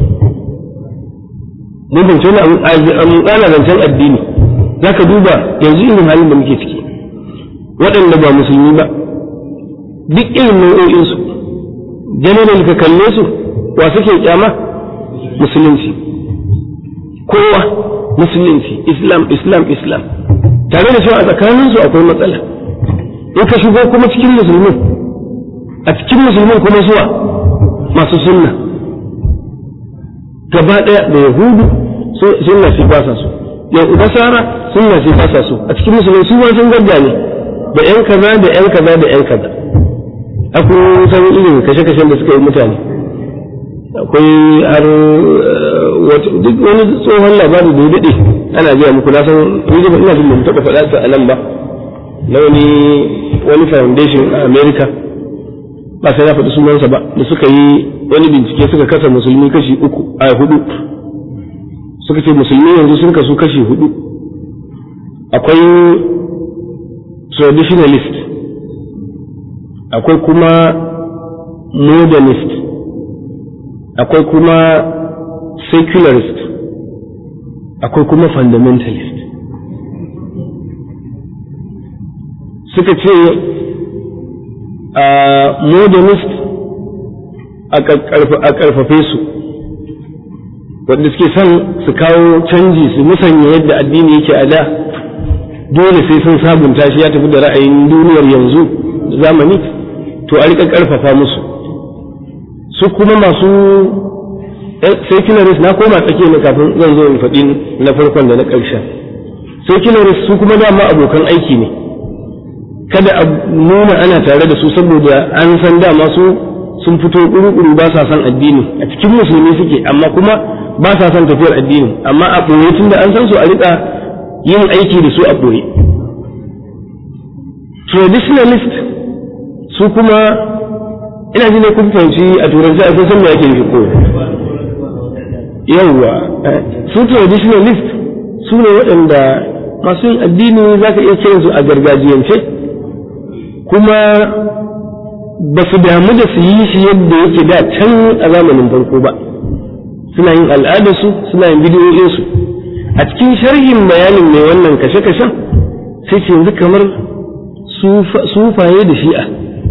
Speaker 1: mun fahimci wani ana zancen addini za ka duba yanzu irin halin da muke ciki waɗanda ba musulmi ba duk irin nau'o'insu general ka kalle su wa suke kyama musulunci kowa musulunci islam islam islam tare da cewa a tsakaninsu akwai matsala in ka shigo kuma cikin musulmin a cikin musulmin kuma zuwa masu sunna gaba ɗaya da yahudu sunna shi ba sa so yau nasara sunna shi ba sa so a cikin musulmi su ma sun gadda ne da yan kaza da yan kaza da yan kaza akwai san irin kashe-kashen da suka yi mutane akwai har duk wani tsohon labari da ya daɗe ana gaya muku na san ina jin da mu taɓa faɗa sa a nan ba na wani wani foundation a america ba sai na faɗi sunansa ba da suka yi wani bincike suka kasa musulmi kashi uku a hudu suka ce musulmi yanzu sun kasu kashi hudu akwai traditionalist akwai kuma modernist akwai kuma secularist akwai kuma fundamentalist suka ce a modernist a ƙarfafe su wanda suke son su kawo canji su musanya yadda addini yake a da dole sai sun sabunta shi ya tafi da ra'ayin duniyar yanzu zamani to a riƙa ƙarfafa musu su kuma masu secularist na koma tsakiya ne kafin zan zo in faɗi na farkon da na ƙarshen secularist su kuma dama abokan aiki ne kada a nuna ana tare da su saboda an san dama su sun fito ƙuru-ƙuru ba sa son addini a cikin musulmi suke amma kuma ba sa son tafiyar addini amma a ɓoye tun da an san su a riƙa yin aiki da su a ɓoye traditionalist su kuma ina ji ne kun fahimci a turanci a san me ake nufi ko yawwa su traditionalist su ne waɗanda masu yin addini za ka iya kiransu a gargajiyance kuma ba su damu da su yi shi yadda yake da can a zamanin farko ba suna yin al'adarsu suna yin bidiyoyinsu a cikin sharhin bayanin mai wannan kashe-kashen sai ce yanzu kamar sufaye da shi'a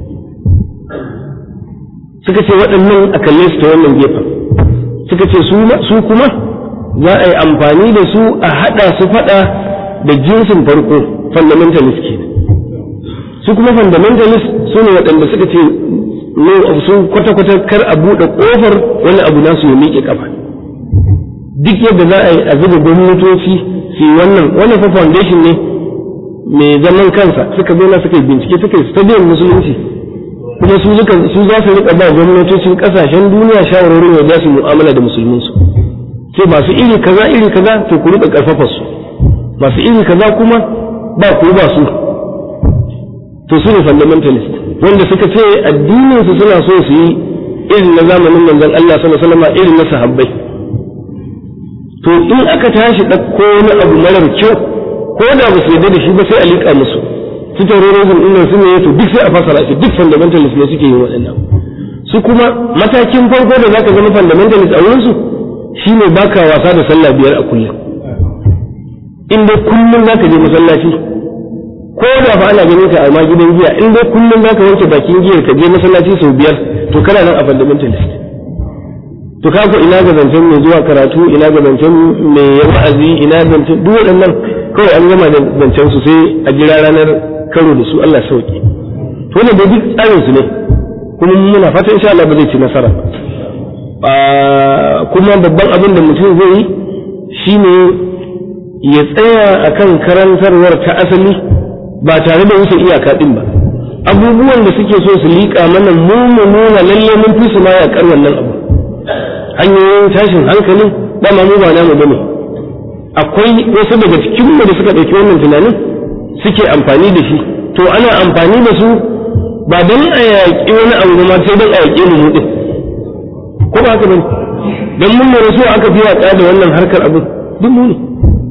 Speaker 1: suka ce waɗannan a kalle su ta wannan gefen suka ce su kuma za a yi amfani da su a haɗa su faɗa da jinsin farko fundamentalist ke su kuma fundamentalist su ne waɗanda suka ce su kwata-kwata kar a buɗe ƙofar wani abu nasu ya miƙe ƙafa duk yadda za a yi a zuba gwamnatoci su wannan wannan fa foundation ne mai zaman kansa suka zo na suka yi bincike suka yi stadium musulunci kuma su su za su riƙa ba gwamnatocin ƙasashen duniya shawarorin yadda su mu'amala da musulminsu sai masu iri kaza iri kaza to ku riƙa ƙarfafa su masu iri kaza kuma ba ku ba su to su ne fundamentalist wanda suka ce addinin su suna so su yi irin na zamanin manzon Allah sallallahu alaihi wasallam irin na sahabbai to in aka tashi ɗauko wani abu marar kyau ko da ba su yarda da shi ba sai a liƙa musu su terrorism din nan su ne to duk sai a fasara shi duk fundamentalist ne suke yin waɗannan su kuma matakin farko da zaka zama fundamentalist a wurin su shine baka wasa da sallah biyar a kullum in dai kullum zaka je masallaci ko da fa ana ganin ka a ma gidan giya in dai kullum zaka wanke bakin giyar ka je masallaci sau biyar to kana nan a fundamentalist to kaga ina ga zancen mai zuwa karatu ina ga zancen mai wa'azi ina zancen duk waɗannan kawai an gama da zancen su sai a jira ranar karo da su Allah sauki to wannan da duk tsarin su ne kuma muna fata insha Allah ba zai ci nasara kuma babban abin da mutum zai yi shine ya tsaya akan karantarwar ta asali ba tare da wuce iyaka din ba abubuwan da suke so su liƙa mana mu mu nuna lalle mun fi su ma yaƙar wannan abu hanyoyin tashin hankalin dama mu ba namu bane akwai wasu daga cikin mu da suka ɗauki wannan tunanin suke amfani da shi to ana amfani da su ba don a yaƙi wani abu ma sai don a yaƙi mu ɗin ko ba haka bane don mun mura so aka fi yaƙa da wannan harkar abu duk mu ne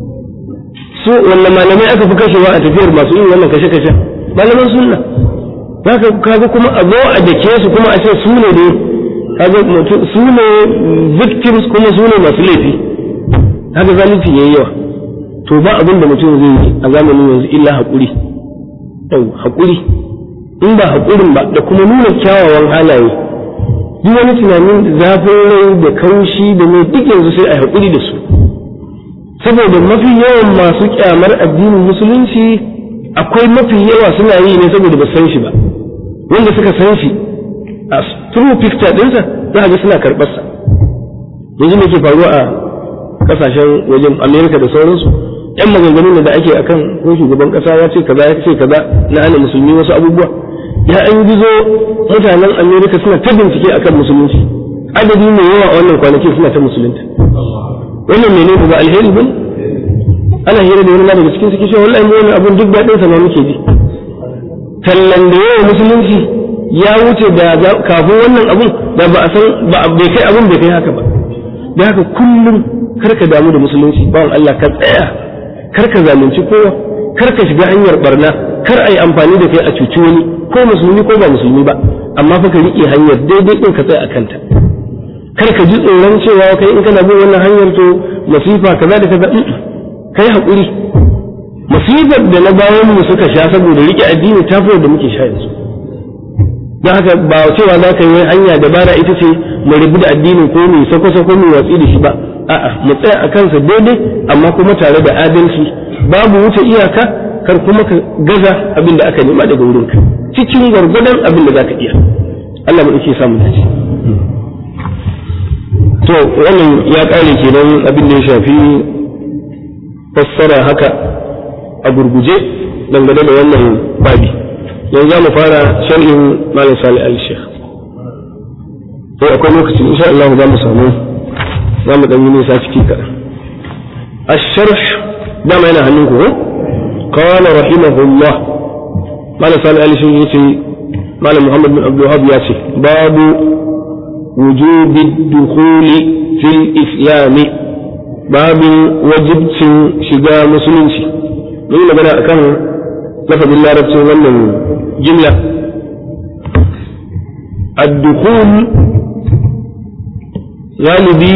Speaker 1: so wannan malamai aka fi kashewa a tafiyar masu yin wannan kashe-kashe malaman sunna zaka kaga kuma a zo a dake su kuma a ce su ne ne kaga mutum su ne victims kuma su ne masu laifi haka zalunci yayi yawa to ba abin da mutum zai yi a zamanin yanzu illa haƙuri yau haƙuri in ba haƙurin ba da kuma nuna kyawawan halaye duk wani tunanin zafin rai da kaushi da mai duk yanzu sai a haƙuri da su saboda mafi yawan masu kyamar addinin musulunci akwai mafi yawa suna yi ne saboda ba san shi ba wanda suka san shi a true picture ɗinsa za a ga suna karɓarsa yanzu me ke faruwa a kasashen wajen amerika da sauransu yan maganganun da ake akan ko shugaban kasa ya ce kaza ya ce kaza na ana musulmi wasu abubuwa ya an gizo mutanen amerika suna ta bincike akan musulunci adadi mai yawa a wannan kwanaki suna ta musulunta wannan mene ba alheri ba ana hira da wani daga cikin suke cewa wallahi mu wannan abun duk daɗin sa ma muke ji tallan da yawa musulunci ya wuce da kafin wannan abun da ba a san ba bai kai abun bai kai haka ba da haka kullum kar ka damu da musulunci bawan Allah ka tsaya kar ka zalunci kowa kar ka shiga hanyar barna kar a yi amfani da kai a cuci wani ko musulmi ko ba musulmi ba amma fa ka riƙe hanyar daidai ɗin ka tsaya a kanta kar ka ji tsoron cewa kai in kana bin wannan hanyar to masifa kaza da kaza kai haƙuri masifar da na bayan mu suka sha saboda rike addini ta fi da muke sha yanzu don haka ba cewa za ka yi hanya dabara ita ce mu rabu da addini ko mu sako sako mu watsi da shi ba a'a mu tsaya a kansa daidai amma kuma tare da adalci babu wuce iyaka kar kuma ka gaza abin da aka nema daga wurinka cikin gwargwadon abin da za ka iya Allah mu ke samu dace to wannan ya kare kenan abin da ya shafi fassara haka a gurguje dangane da wannan babi yanzu za mu fara sharhin malam sali al-sheikh sai akwai lokaci insha Allah za mu samu za mu ɗanyi nisa ciki kaɗan الشرح دام أنا هنوكو قال رحمه الله قال صلى الله عليه وسلم قال محمد بن عبد الوهاب ياسي باب وجوب الدخول في الإسلام باب وجب شجاع مسلمشي من بنا كان لفظ الله رب من جملة الدخول غالبي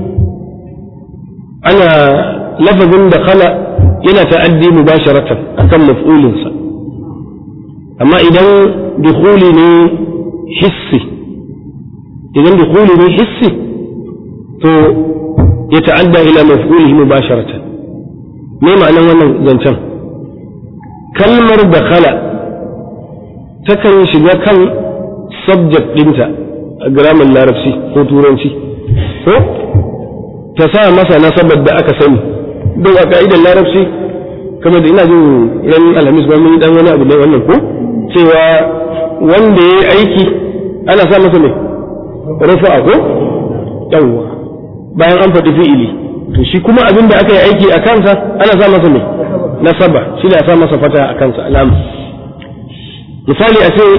Speaker 1: أنا لفظ دخل إلى تأدي مباشرة أكم مفعول أما إذا دخولي حسي إذا دخولي حسي تو يتعدى إلى مفعوله مباشرة ما معنى وانا زنشان كلمة دخل تكن شجا كان subject ɗinta a gramar larabci ko turanci ko ta sa masa nasabar da aka sani don a ka'idar larabci kamar da ina jin ran alhamis ba mun yi dan wani abu da wannan ko cewa wanda ya yi aiki ana sa masa mai rufa'a ko yawwa bayan an faɗi fi'ili to shi kuma abin da aka yi aiki a kansa ana sa masa mai nasaba shi da sa masa fata a kansa alama misali a ce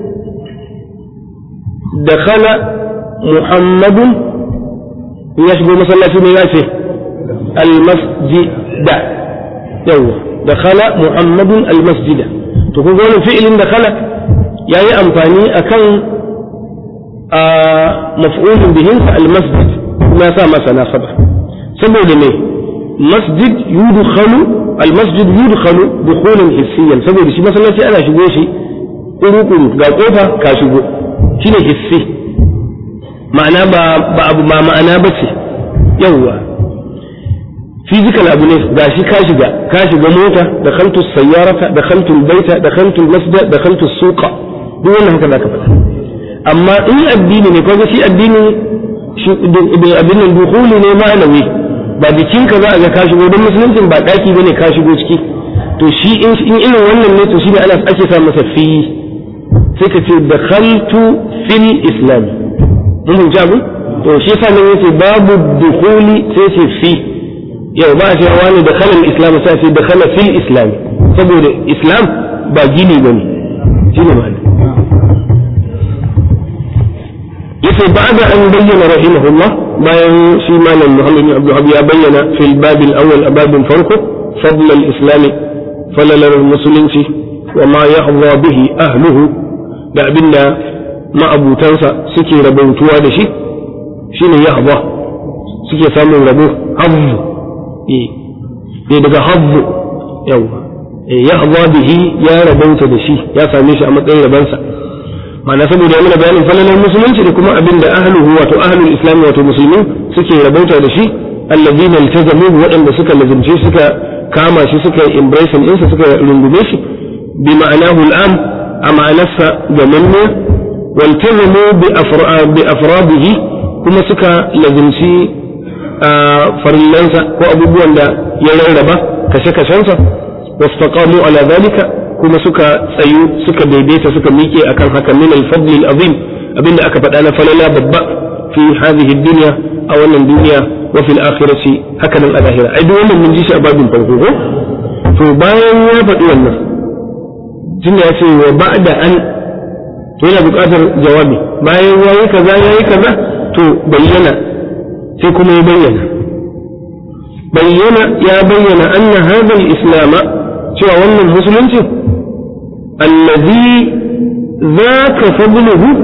Speaker 1: دخل محمد يشبه مسلسل ميلاسه المسجد يوه دخل محمد المسجد تقول فعل دخل يعني أمفاني أكن آه مفعول به المسجد ما سامى سناسبة سبب لمي مسجد يدخل المسجد يدخل دخولا حسيا سبب شي مثلا أنا شبه شي قلو قلو قال قوفا كاشبه shine hissi ma'ana ba abu ba ma'ana ba ce yawwa physical abu ne ga shi ka shiga ka shiga mota da khaltu sayyarata da khaltu baita da khaltu masjid da khaltu suqa duk wannan haka zaka faɗa amma in addini ne kaga shi addini shi abin nan dukhuli ne ma'anawi ba jikinka za a ga ka shigo don musuluncin ba daki bane ka shigo ciki to shi in irin wannan ne to shi ne ana ake sa masa fi sai ka ce da khaltu fil islam mun fahimci abu to shi yasa nan yace babu dukhuli sai ce fi yau ba a ce wani da khalal islam sai ce da khala fil islam saboda islam ba gini bane shine ma'ana yace ba'da an bayyana rahimahullah bayan shi malam Muhammad bin Abdul ya bayyana fil bab al-awwal ababin farko fadl al-islam falalar musulunci wa ma yahwa bihi ahluhu da abinda ma'abutansa suke rabautuwa da shi shine yahwa suke samun rabo hazzu eh daga hazzu yawa yahwa bihi ya rabauta da shi ya same shi a matsayin rabansa ma'ana saboda ya mana bayanin falalar musulunci da kuma abin da ahluhu wato ahlul islam wato musulmi suke rabauta da shi allazina iltazamu waɗanda suka lazimce suka kama shi suka embrace ɗinsa suka rungume shi bi ma'anahu al'am a ma'anarsa ga manne waltazamu bi afradihi kuma suka lazimci farillansa ko abubuwan da ya rarraba kashe-kashensa wastaqamu ala zalika kuma suka tsayu suka daidaita suka miƙe akan haka min al-fadl al-azim abinda aka faɗa na falala babba fi hadhihi dunya a wannan duniya wa fil akhirati haka nan a lahira ai duk wannan mun ji shi a babin farko ko to bayan ya faɗi wannan tunda ya ce wa ba'da an to yana buƙatar jawabi bayan yayi kaza yayi kaza to bayyana sai kuma ya bayyana bayyana ya bayyana anna hadha al-islam cewa wannan musulunci allazi zaka fadluhu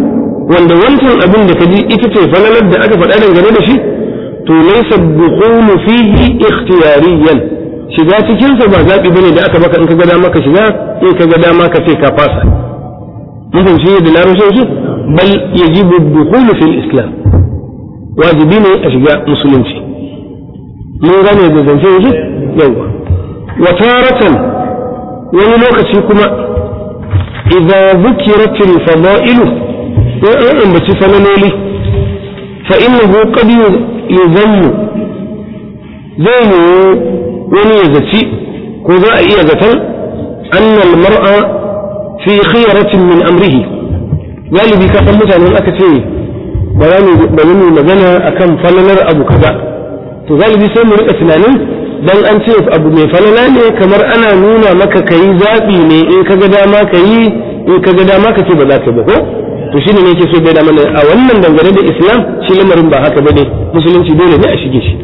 Speaker 1: wanda wancan abin da ka ji ita ce falalar da aka faɗa dangane da shi to laysa dukhulu fihi ikhtiyariyan shiga cikin sa ba zabi bane da aka baka in ka ga dama ka shiga in ka ga dama ka ce ka fasa mun fahimci da larabcin shi bal yajibu dukhulu fil islam wajibi ne a shiga musulunci mun gane da zance shi yawa wa taratan wani lokaci kuma idza dhukirat al fada'ilu wa an ambaci falaloli fa innahu qad yuzammu zai yi wani ya zaci ko za a iya zaton annal mar'a fi khiyaratin min amrihi galibi ka san mutanen aka ce ba za mu magana akan falalar abu kaza to galibi sai mu rika tunanin dan an ce abu mai falala ne kamar ana nuna maka kayi zaɓi ne in ka ga dama kayi in ka ga dama ka ce ba za ka ba ko to shine ne yake so bai da mana a wannan dangane da islam shi lamarin ba haka bane musulunci dole ne a shige shi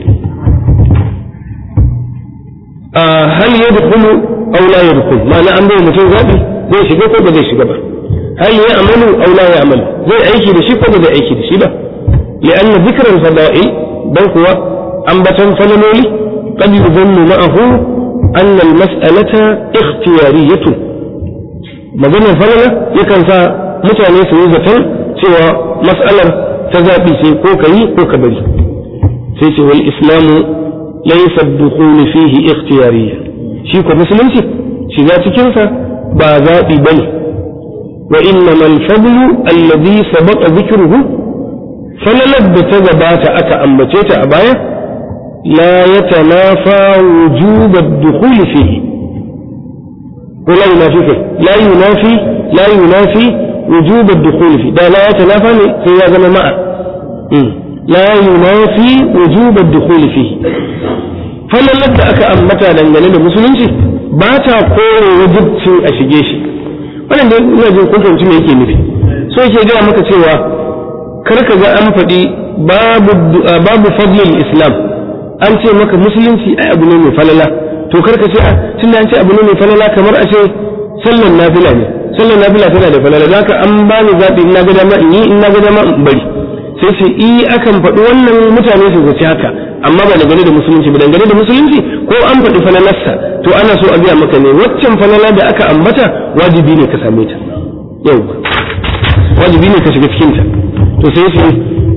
Speaker 1: a hal yadkhulu aw la yadkhul ma'ana an bai mutum zaɓi zai shiga ko ba zai shiga ba hal ya amalu aw la ya amalu zai aiki da shi ko ba zai aiki da shi ba li'anna dhikran fada'il dan kuwa ambatan falaloli qad yuzannu ma'ahu anna al-mas'alata ikhtiyariyatun maganar falala yakan sa mutane su yi zaton cewa mas'alar ta zaɓi sai ko ka yi ko ka bari sai ce wal islamu laysa ad-dukhul fihi ikhtiyariyya shi ko musulunci shiga cikin sa ba zaɓi bane wa innama al-fadlu alladhi sabaqa dhikruhu falalar da ta gabata aka ambace ta a baya la yatanafa wujub ad-dukhul fihi ko la yunafi la yunafi la yunafi وجوب الدخول فيه ده لا يتنافى في هذا مع لا ينافي وجوب الدخول فيه فلا لدى أكا أمتا دنجل المسلمين باتا قول وجبت أشجيش wannan da ina jin kun fahimci me yake nufi so yake gaya maka cewa kar ka ga an faɗi babu babu fadlil islam an ce maka musulunci ai abu ne mai falala to kar ka ce a tunda an ce abu ne mai falala kamar a ce sallan nafila ne sallar nafila tana da falala za ka an ba ni zaɓi in na ga dama in yi in na ga dama in bari sai sai i akan faɗi wannan mutane su zaci haka amma ba dangane da musulunci ba dangane da musulunci ko an faɗi falalarsa to ana so a biya maka ne waccan falala da aka ambata wajibi ne ka same ta yau wajibi ne ka shiga cikin ta to sai sai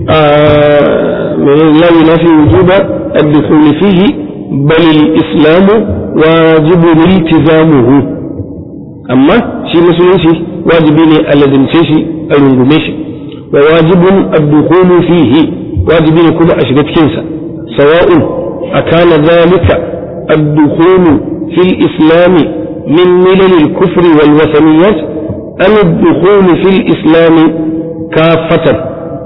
Speaker 1: la yunafi wujuba ad-dukhul fihi bal al-islamu wajibun iltizamuhu amma shi musulunci wajibi ne a lazimce shi a rungume shi wa wajibun ad-dukhulu fihi wajibi ne kuma a shiga cikin sa sawa'un akana zalika ad-dukhulu fil islam min milal al-kufr wal wasaniyat am ad-dukhulu fil islam kafatan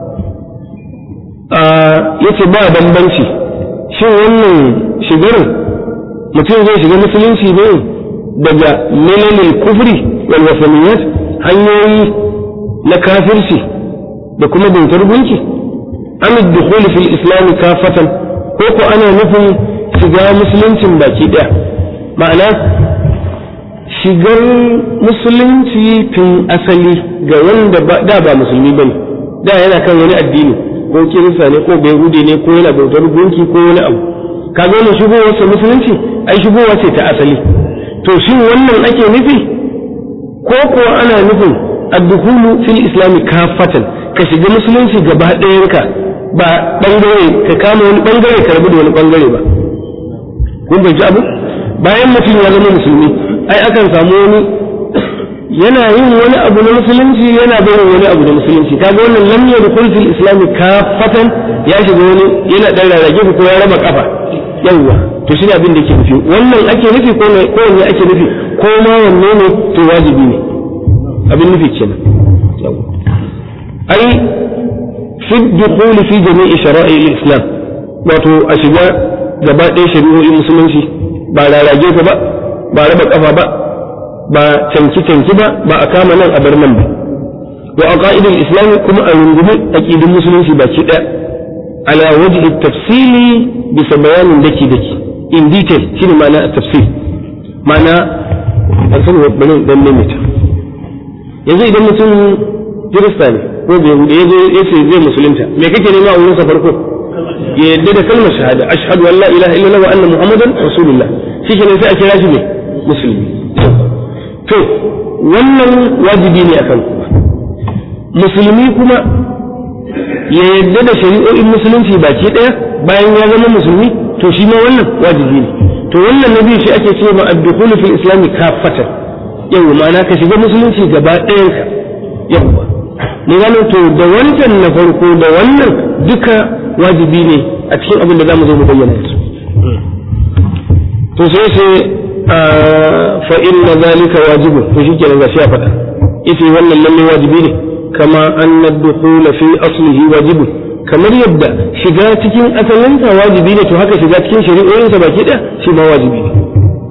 Speaker 1: yace ba bambanci shin wannan shigar mutum zai shiga musulunci ne daga milalil kufri wal wasaniyat hanyoyi na kafirci da kuma bautar gunki an dukhul fil islam kafatan ko ko ana nufin shiga musuluncin baki daya ma'ana shigar musulunci tun asali ga wanda da ba musulmi bane da yana kan wani addini ko kirista ne ko bayhudi ne ko yana bautar gunki ko wani abu kaga wannan shigowarsa musulunci ai shigowa ce ta asali to shin wannan ake nufi ko kuwa ana nufin addukulu fil islami kafatan ka shiga musulunci gaba ɗayanka ba bangare ka kama wani bangare ka rabu da wani bangare ba kun bai abu bayan mutum ya zama musulmi ai akan samu wani yana yin wani abu na musulunci yana barin wani abu na musulunci kaga wannan lam yadkhul fil islami kafatan ya shiga wani yana dan rarrage ko ya raba kafa yawwa to shi ne abin da ke nufi wannan ake nufi ko wanne ake nufi ko ma wanne ne to wajibi ne abin nufi kenan ai fi dukhuli fi jami'i shara'i al-islam wato a shiga gaba ɗaya shari'o'in musulunci ba rarage ka ba ba raba kafa ba ba canki canki ba ba a kama nan a bar nan ba wa aqaidul islam kuma a rungumi aqidun musulunci baki ɗaya ala wajhi tafsili bisa bayanin daki daki in detail shine ma'ana tafsir ma'ana an san bari dan maimaita yanzu idan mutum kirista ne ko bai hude ya zo ya ce zai musulunta me kake nema a wurinsa farko ya yadda da kalmar shahada ashhadu an la ilaha illallah wa anna muhammadan rasulullah shikenan sai a kira shi ne musulmi to wannan wajibi ne akan ku musulmi kuma ya yadda da shari'o'in musulunci baki daya bayan ya zama musulmi to shi ma wannan wajibi ne to wannan nabi shi ake ce ma ad-dukhulu fil islam kafatan yau ma'ana ka shiga musulunci gaba ɗayan ka yawwa ne gano to da wancan na farko da wannan duka wajibi ne a cikin abin da zamu zo mu bayyana yanzu to sai sai fa inna zalika wajibun to shikenan gashi ya faɗa ita wannan lalle wajibi ne kama anna ad-dukhul fi aslihi wajibun kamar yadda shiga cikin asalinsa wajibi ne to haka shiga cikin shari'o'insa baki ɗaya shi ma wajibi ne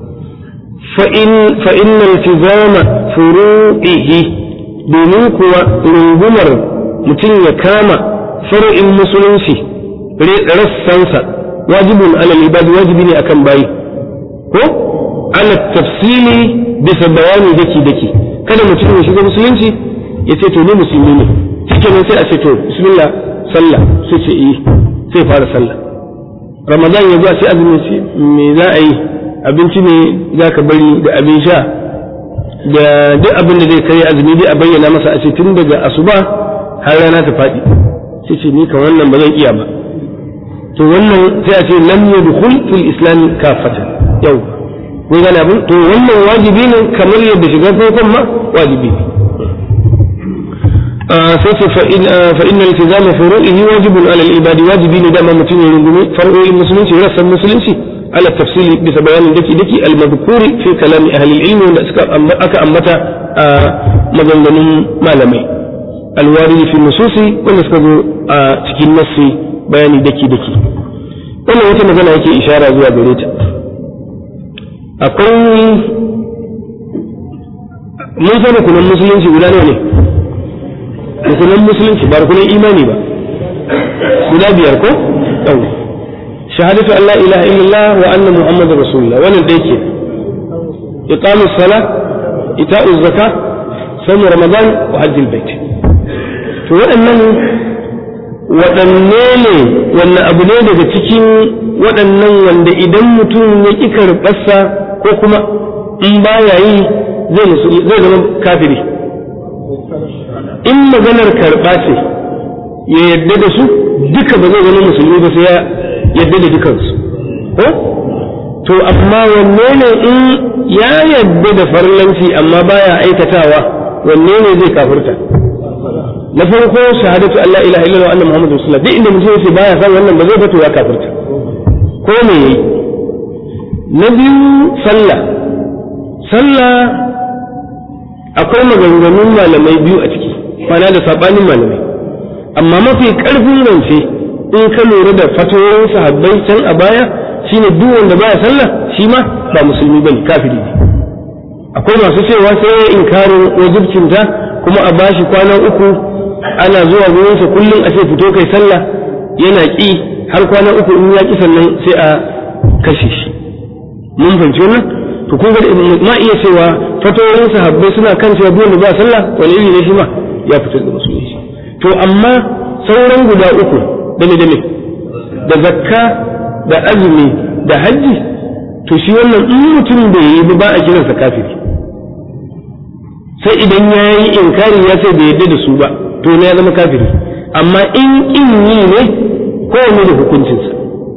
Speaker 1: fa inna iltizama furu'ihi domin kuwa rungumar mutum ya kama far'in musulunci rassansa wajibun alal ibadi wajibi ne akan bayi ko ala tafsili bisa bayani daki daki kada mutum ya shiga musulunci ya ce to ni musulmi ne shikenan sai a ce to bismillah sallah sai ce eh sai fara sallah ramadan ya zuwa sai azumi ce me za a yi abinci ne za ka bari da abin sha da duk abin da zai kai azumi dai a bayyana masa a ce tun daga asuba har rana ta faɗi sai ce ni kan wannan ba zan iya ba to wannan sai a ce lam yadkhul fil islam kafatan yau kun gane abin to wannan wajibi ne kamar yadda shiga farkon ma wajibi ne sai ce fa inna iltizama furu'ihi wajibun ala al-ibadi wajibi ne dama mutum ya rungumi far'o'in musulunci rassan musulunci ala tafsili bisa bayanin daki daki al-madhkuri fi kalami ahli al-ilmi wanda suka aka ambata a maganganun malamai alwaridi fi nususi wanda suka zo a cikin nassi bayani daki daki wannan wata magana yake ishara zuwa gare ta akwai mun san rukunan musulunci guda nawa ne rukunan musulunci ba rukunan imani ba guda biyar ko yau shahadatu an la ilaha illallah wa anna muhammadar rasulullah wannan dai ke iqamu sala ita'u zaka sawm ramadan wa hajjil bait to waɗannan waɗanne ne wannan abu ne daga cikin waɗannan wanda idan mutum ya ƙi karɓarsa ko kuma in baya yi zai zama kafiri in maganar karɓa ce ya yadda da su duka ba zai zama musulmi ba sai ya yadda da dukansu ko to amma wanne ne in ya yadda da farlanci amma baya aikatawa wanne ne zai kafirta na farko shahadatu Allah ilaha illallah anna muhammadu rasulullah duk inda mutum yace baya san wannan ba zai bato ya kafirta ko me yayi na biyu sallah sallah akwai maganganun malamai biyu a ciki mana da sabanin malamai amma mafi karfin rance in ka lura da fatoyin sahabbai can a baya shine duk wanda baya sallah shi ma ba musulmi bane kafiri ne akwai masu cewa sai ya inkarin wajibcinta kuma a bashi kwana uku ana zuwa gurinsa kullum a ce fito kai sallah yana ƙi har kwana uku in ya ƙi sannan sai a kashe shi mun fahimci wannan to kun ga ma iya cewa fatoyin sahabbai suna kan cewa duk wanda ba sallah wani iri ne shi ma ya fitar da musulunci to amma sauran guda uku dame dame da zakka da azumi da hajji to shi wannan in mutum bai yi ba a kiransa kafiri sai idan ya yi inkari ya ce bai yadda da su ba to ne ya zama kafiri amma in in yi ne kowane da hukuncinsa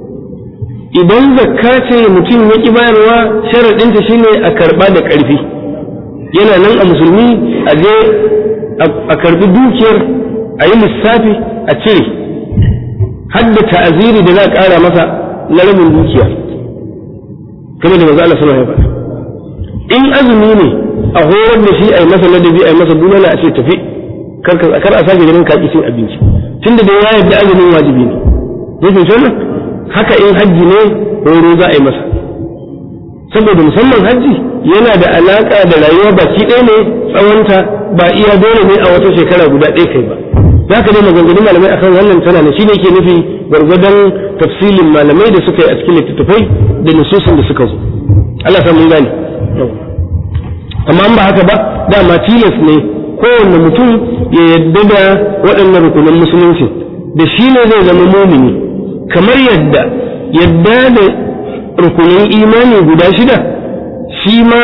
Speaker 1: idan zakka ce mutum ya ƙi bayarwa sharaɗinta shine a karɓa da ƙarfi yana nan a musulmi a je a karɓi dukiyar a yi lissafi a cire hadda ta'aziri da za a ƙara masa na rabin dukiya kamar da maza Allah sallallahu alaihi in azumi ne a horar da shi a yi masa ladabi a yi masa bulala a ce tafi kar a sake ganin kaki cin abinci tunda da ya yarda azumin wajibi ne zai fi wannan haka in hajji ne horo za a yi masa saboda musamman hajji yana da alaka da rayuwa baki ɗaya ne tsawonta ba iya dole ne a wata shekara guda ɗaya kai ba za ka dai maganganun malamai akan wannan tana ne shine ke nufi gwargwadon tafsilin malamai da suka yi a cikin littattafai da nususin da suka zo Allah sa mun gane amma ba haka ba dama tilas ne kowanne mutum ya yadda da waɗannan rukunan musulunci da shi ne zai zama mumini kamar yadda yadda da rukunin imani guda shida shi ma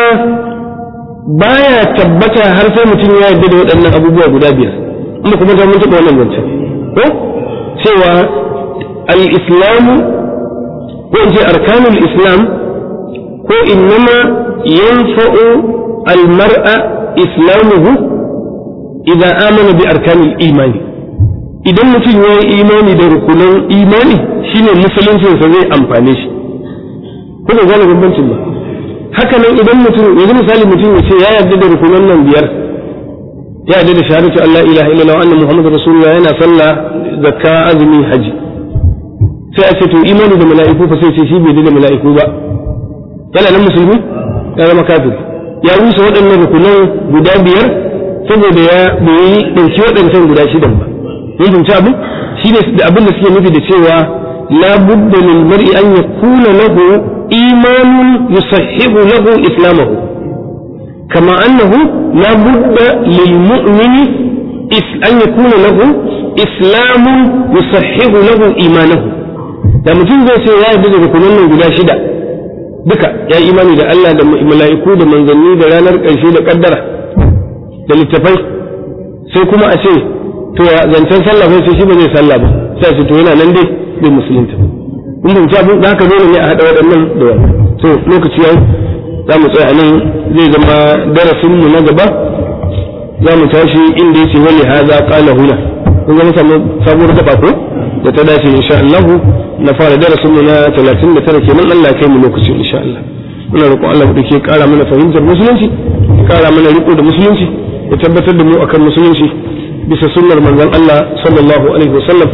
Speaker 1: baya tabbata har sai mutum ya yadda da waɗannan abubuwa guda biyar amma kuma ta mun taɓa wannan zancen ko cewa al-islamu ko in ce arkanul islam ko innama yanfa'u al-mar'a islamuhu idan amana bi arkanul imani idan mutum ya yi imani da rukunan imani shine musuluncinsa zai amfane shi kuma gane bambancin ba haka nan idan mutum yanzu misali mutum ya ce ya yarda da rukunan nan biyar ya yarda da shahadatu Allah ilaha illallah anna muhammadu rasulullah yana sallah zakka azumi haji sai a ce to imani da mala'iku fa sai ce shi bai da mala'iku ba yana nan musulmi ya zama kafir ya rusa waɗannan rukunan guda biyar saboda ya bai ɗauki waɗancan guda shidan ba mun fahimci abin shi ne da abin da suke nufi da cewa la budda lil mar'i an yakuna lahu imanun yusahhibu lahu islamahu kama annahu la budda lil mu'mini an yakuna lahu islamun yusahhibu lahu imanahu da mutum zai ce ya yarda da rukunan nan guda shida duka ya imani da Allah da mala'iku da manzanni da ranar ƙarshe da kaddara da littafai sai kuma a ce to ya zancen sallah sai shi ba zai sallah ba sai ce to yana nan dai bai musulunta in ban ci abin da haka dole ne a haɗa waɗannan da wannan to lokaci yau za mu tsaya nan zai zama darasin mu na gaba za mu tashi inda yace wani haza qala huna kun ga samu sabuwar gaba ko da ta dace insha Allah na fara darasin mu na 39 kenan Allah ya kai mu lokaci insha Allah muna roƙon Allah da ke ƙara mana fahimtar musulunci ƙara mana riko da musulunci ya tabbatar da mu akan musulunci bisa sunnar manzon Allah sallallahu alaihi wasallam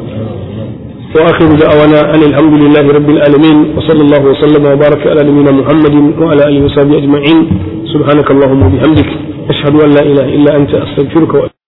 Speaker 1: wa akhiru da'awana an alhamdulillahi rabbil alamin wa sallallahu wa sallama wa baraka ala nabiyyina muhammadin wa ala alihi wa sahbihi ajma'in subhanakallahumma wa bihamdik ashhadu an la ilaha illa anta astaghfiruka wa